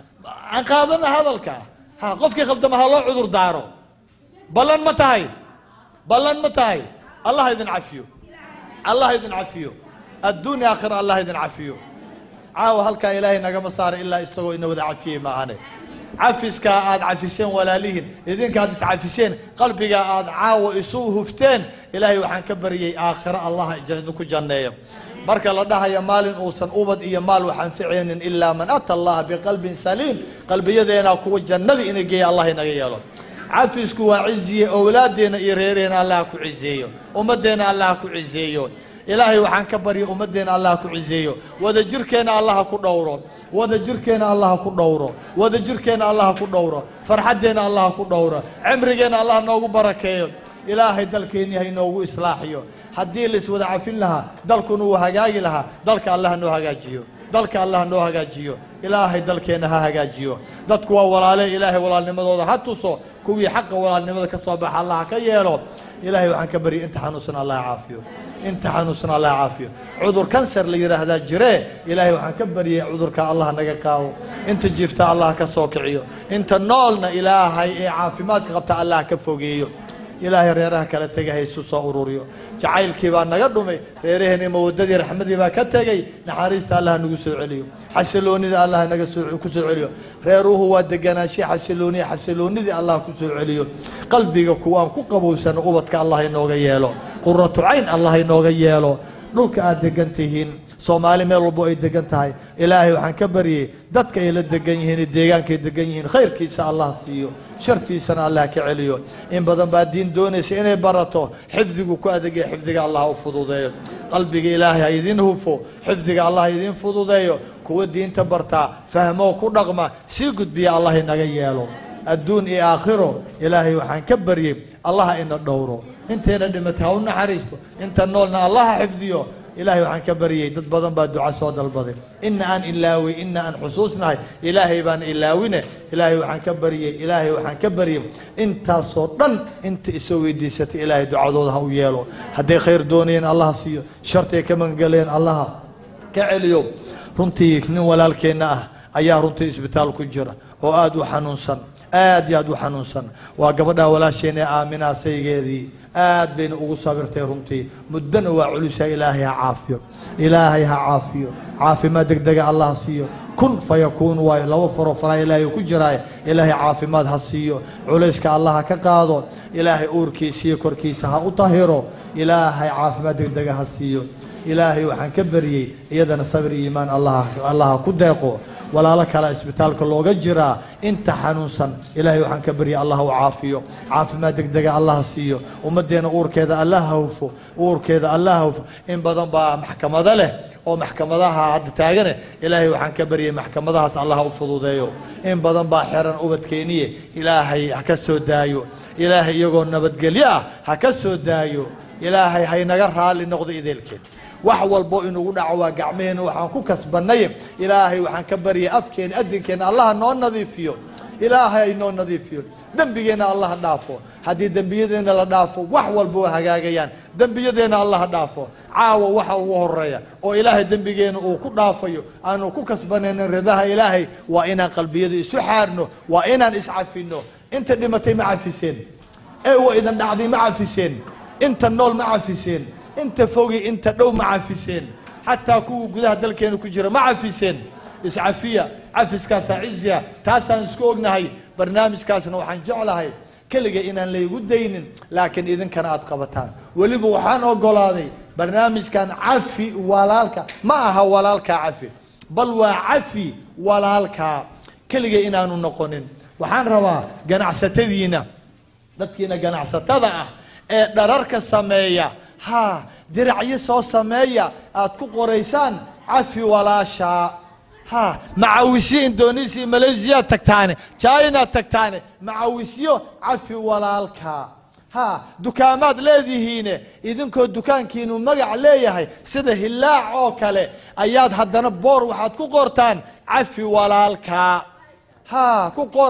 aan qaadana hadalka ha qofkii khaldama ha loo cudur daaro ballan ma tahay ballan ma tahay allah idin cafiyo allah idin cafiyo adduunya aakhira allah idin cafiyo caawa halkaa ilaahay nagama saaray ilaa isagoo ina wada cafiyey maahane cafiskaa aad cafiseen walaalihiin idinkaad iscafiseen qalbigaa aad caawa isu hufteen ilaahay waxaan ka baryey aakhiro allah idinku janneeyo marka la dhahaya maalin uusan ubad iyo maal waxaan ficaynin ilaa man ata allaha biqalbin saliim qalbiyadeena kuwa jannadii ina geeya allah inaga yeelo cafisku waa ciziye owlaaddeena iyo reereena allah ku cizeeyo ummaddeena allah ku cizeeyo ilaahay waxaan ka barya ummaddeena allah ku cizeeyo wada jirkeenna allah ku dhowro wada jirkeenna allah ku dhowro wada jirkeenna allah ku dhowro farxaddeenna allah ku dhowro cimrigeenna allah noogu barakeeyo ilaahay dalkeenni ha inoogu islaaxiyo haddii laiswada cafin lahaa dalkuna uu hagaagi lahaa dalka allah noo hagaajiyo dalka allah noo hagaajiyo ilaahay dalkeenna ha hagaajiyo dadku waa walaale ilaahay walaalnimadooda ha tuso kuwii xaqa walaalnimada ka soo baxa allah ka yeelo ilaahay waxaan ka baryay inta xanuunsan allah caafiyo inta xanuunsan allah caafiyo cudur kanser la yidhaahdaa jiree ilaahay waxaan ka baryay cudurka allah naga qaado inta jiifta allah ka soo kiciyo inta noolna ilaahay ee caafimaadka qabta allah ka fogeeyo ilaahay reeraha kala tegay ha isu soo ururiyo jacaylkii baa naga dhumay reeraheenii mawadadii raxmadii baa ka tegey naxariista allah nagu soo celiyo xasiloonida allah naga soo ku soo celiyo reeruhu waa deganaanshe xasilooniya xasiloonidii allah ku soo celiyo qalbiga kuwaan ku qabowsano ubadka allah inooga yeelo quratu cayn allah inooga yeelo dhulka aad degan tihiin soomaali meel walbo ay degan tahay ilaahay waxaan ka baryey dadka ay la degan yihiin iyo deegaankaay degan yihiin khayrkiisa allah siiyo shartiisana allah ka celiyo in badan baa diin doonaysa inay barato xifdigu ku adegaya xifdiga allah u fududeeyo qalbiga ilaahay ha idin hufo xifdiga allah ha idin fududeeyo kuwa diinta bartaa fahmoo ku dhaqma sii gudbiya allah inaga yeelo adduun iyo aakhiro ilaahay waxaan ka baryey allaha ina dhowro intayna dhimatay ha u naxariisto inta noolna allaha xifdiyo ilaahay waxaan ka baryey dad badan baa duca soo dalbaday ina aan ilaawey ina aan xusuusnahay ilaahay baan ilaawine ilaahay waxaan ka baryey ilaahay waxaan ka baryey intaasoo dhan inta isoo weydiisatay ilaahay ducadooda ha u yeelo hadday khayr doonayeen allaha siiyo shartay ka magangaleen allaha ka celiyo runtii nin walaalkeenna ah ayaa runtii isbitaal ku jira oo aada u xanuunsan aad iyo aad u xanuunsan waa gabadha walaasheenee aaminaa saygeedii aad bayna ugu sabirtay runtii muddana waa culusaa ilaahay ha caafiyo ilaahay ha caafiyo caafimaad degdega allah siiyo kun fayakuun waayo laba faroo faraa ilaahay ku jiraaye ilaahay caafimaad ha siiyo culayska allah ha ka qaado ilaahay uurkiisa iyo korkiisa ha u tahiro ilaahay caafimaad degdega ha siiyo ilaahay waxaan ka baryey iyadana sabir iyo iimaan allah allah ha ku deeqo walaalo kale isbitaalka looga jiraa inta xanuunsan ilaahay waxaan ka baryay allah u caafiyo caafimaad degdega allah siiyo ummaddeena uurkeeda allah ha hufo uurkeeda allah ha hufo in badan baa maxkamado leh oo maxkamadaha hadda taagane ilaahay waxaan ka baryay maxkamadahaas allah ha u fududeeyo in badan baa xeran ubadkeeniye ilaahay ha ka soo daayo ilaahay iyagoo nabadgelyo ah ha ka soo daayo ilaahay haynaga raalli noqdo ideelkeed wax walbo inugu dhaco waa gacmaheenna waxaan ku kasbanay ilaahay waxaan ka baryay afkeena adinkeena allah noo nadiifiyo ilaahay noo nadiifiyo dembigeenna allah dhaafo haddii dembiyadeenna la dhaafo wax walba waa hagaagayaan dembiyadeenna allah dhaafo caawa waxa ugu horeeya oo ilaahay dembigeena uu ku dhaafayo aanu ku kasbanaynin ridaha ilaahay waa inaan qalbiyada isu xaarno waa inaan iscafino inta dhimatay ma cafiseen ee waa idan dhacday ma cafiseen inta nool ma cafiseen inta fogi inta dhow ma cafiseen xataa kuwa gudaha dalkeena ku jira ma cafiseen iscafiya cafiskaasaa ciziya taasaan isku ognahay barnaamijkaasna waxaan jeclahay keliga inaan laygu daynin laakiin idinkana aad qabataan weliba waxaan ogolaaday barnaamijkan cafi walaalka ma aha walaalkaa cafi bal waa cafi walaalkaa keliga inaanu noqonin waxaan rabaa ganacsatadiina dadkiina ganacsatada ah ee dhararka sameeya ha diracyo soo sameeya aad ku qoraysaan cafi walaashaa ha macawisyo indonesia malaysiya tagtaane china tagtaane macawisyo cafi walaalka ha dukaamaad leedihiine idinkoo dukaankiinu magac leeyahay sida hilaac oo kale ayaad haddana boor waxaad ku qortaan cafi walaalka ha ku qora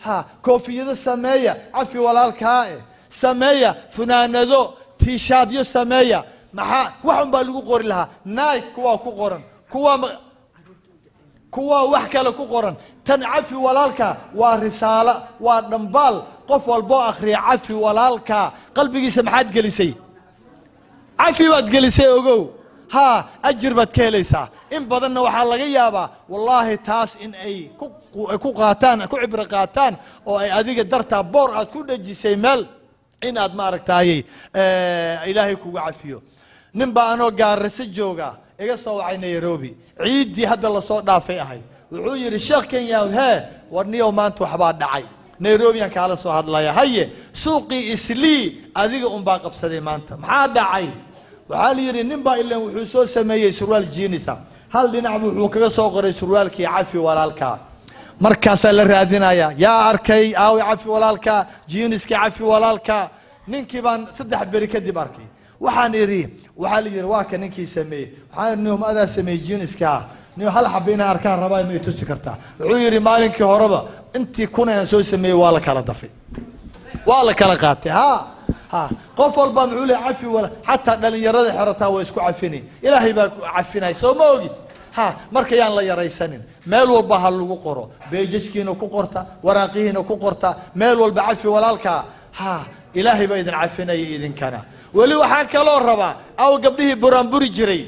ha koofiyado sameeya cafi walaalkaa eh sameeya funaanado tiishaadyo sameeya maxaa wax un baa lagu qori lahaa naig kuwaa ku qoran kuwaa ma- kuwaa wax kale ku qoran tan cafi walaalka waa risaalo waa dhambaal qof walboo akhriya cafi walaalka qalbigiisa maxaad gelisay cafi baad gelisay ogow haa ajir baad ka helaysaa in badanna waxaa laga yaabaa wallaahi taas in ay ku- ku- ay ku qaataan ku cibro qaataan oo ay adiga dartaa boor aad ku dhejisay meel in aad maaragtaayey eh, ilaahay kuga cafiyo nin baa anoo gaarase jooga iga soo wacay nairobi ciiddii hadda lasoo dhaafay ahayd wuxuu yidhi sheekh kenya hee war niyow maanta waxbaa dhacay nairobiyaan kaala soo hadlaya haye suuqii islii adiga unbaa qabsaday maanta maxaa dhacay waxaa la yidhi nin baa ilan wuxuu soo sameeyey surwaal jiinisa hal dhinac buu wuxuu kaga soo qoray surwaalkii cafi walaalkaa markaasaa la raadinaya yaa arkay aawi cafi walaalka jiiniskii cafi walaalka ninkii baan saddex beri kadib arkay waxaan idhi waxaa la yidhi waa ka ninkii sameeyey waxaan idhi nihum adaa sameeyey jiiniska nin hal xaba inaan arkaan rabaa ma i tusi kartaa wuxuu yidhi maalinkii horeba intii kuna aan soo sameeyey waa la kala dafay waa la kala qaatay ha ha qof walba muxuu leeyahay cafi wala xataa dhalinyarada xerataa waa isku cafini ilaahay baa ku cafinay soo ma ogid ha marka yaan la yaraysanin meel walba ha lagu qoro beejajkiina ku qorta waraaqihiina ku qorta meel walba cafi walaalkaa ha ilaahay baa idin cafinaya idinkana weli waxaa kaloo rabaa aw gabdhihii buraanburi jiray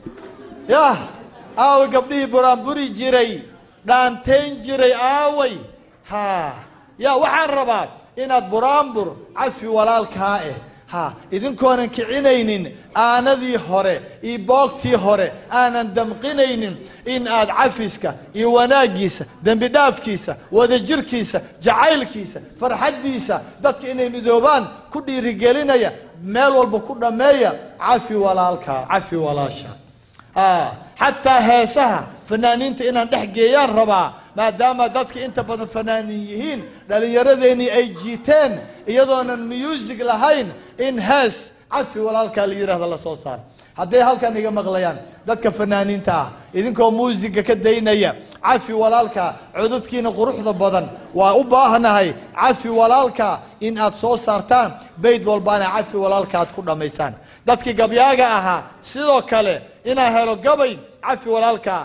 yah aaway gabdhihii buraanburi jiray dhaantayn jiray aaway ha ya waxaan rabaa inaad buraanbur cafi walaalkaa eh ha idinkoonan kicinaynin aanadii hore iyo boogtii hore aanan damqinaynin in aad cafiska iyo wanaaggiisa dembi dhaafkiisa wadajirkiisa jacaylkiisa farxaddiisa dadka inay midoobaan ku dhiirigelinaya meel walba ku dhammeeya cafi walaalkaa cafi walaasha ah xataa heesaha fanaaniinta inaan dhex geeyaan rabaa maadaama dadka inta badan fanaaniin yihiin dhallinyaradeenii ay jiiteen iyadoonan music lahayn in hees cafi walaalkaa la yidhaahdo la soo saaro hadday halkan iga maqlayaan dadka fanaaniinta ah idinkoo muusiga ka daynaya cafi walaalka cododkiina quruxda badan waa u baahnahay cafi walaalka in aad soo saartaan bayd walbaana cafi walaalka aad ku dhammaysaan dadkii gabyaaga ahaa sidoo kale inaa helo gabay cafi walaalka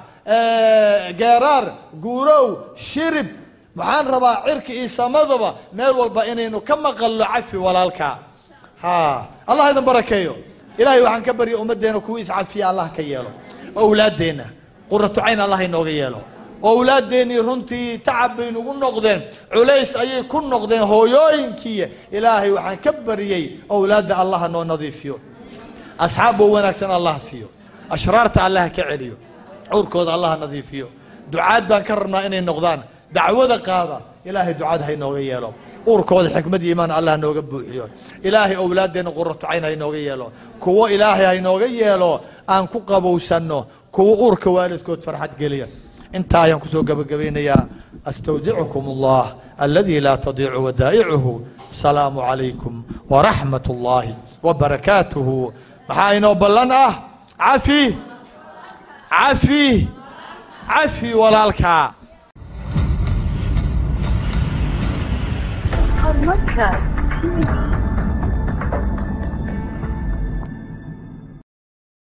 geeraar guurow shirib waxaan rabaa cirka iyo samadaba meel walba inaynu ka maqalno cafi walaalka ha allah idin barakeeyo ilaahay waxaan ka barya ummaddeena kuwa iscafiya allah ka yeelo owlaaddeenna quratu cayn allah inooga yeelo owlaaddeenii runtii tacab bay nugu noqdeen culays ayay ku noqdeen hooyooyinkii ilaahay waxaan ka baryey owlaadda allah noo nadiifiyo asxaab oo wanaagsan allah siiyo ashraarta allah ka celiyo cawrkooda allah nadiifiyo ducaad baan ka rabnaa inay noqdaan dacwada qaada ilaahay ducada ha inooga yeelo uurkooda xikmad iyo iimaan allah nooga buuxiyo ilaahay owlaaddeena quratu cayn ha inooga yeelo kuwo ilaahay ha inooga yeelo aan ku qabowsanno kuwo uurka waalidkood farxad geliya intaa ayaan kusoo gabagabaynayaa astawdicukum allah aladi laa tadiicu wadaa'icuhu salaamu calaykum waraxmat ullaahi wabarakaatuhu maxaa inoo ballan ah cafi cafi cafi walaalkaa Podcast TV.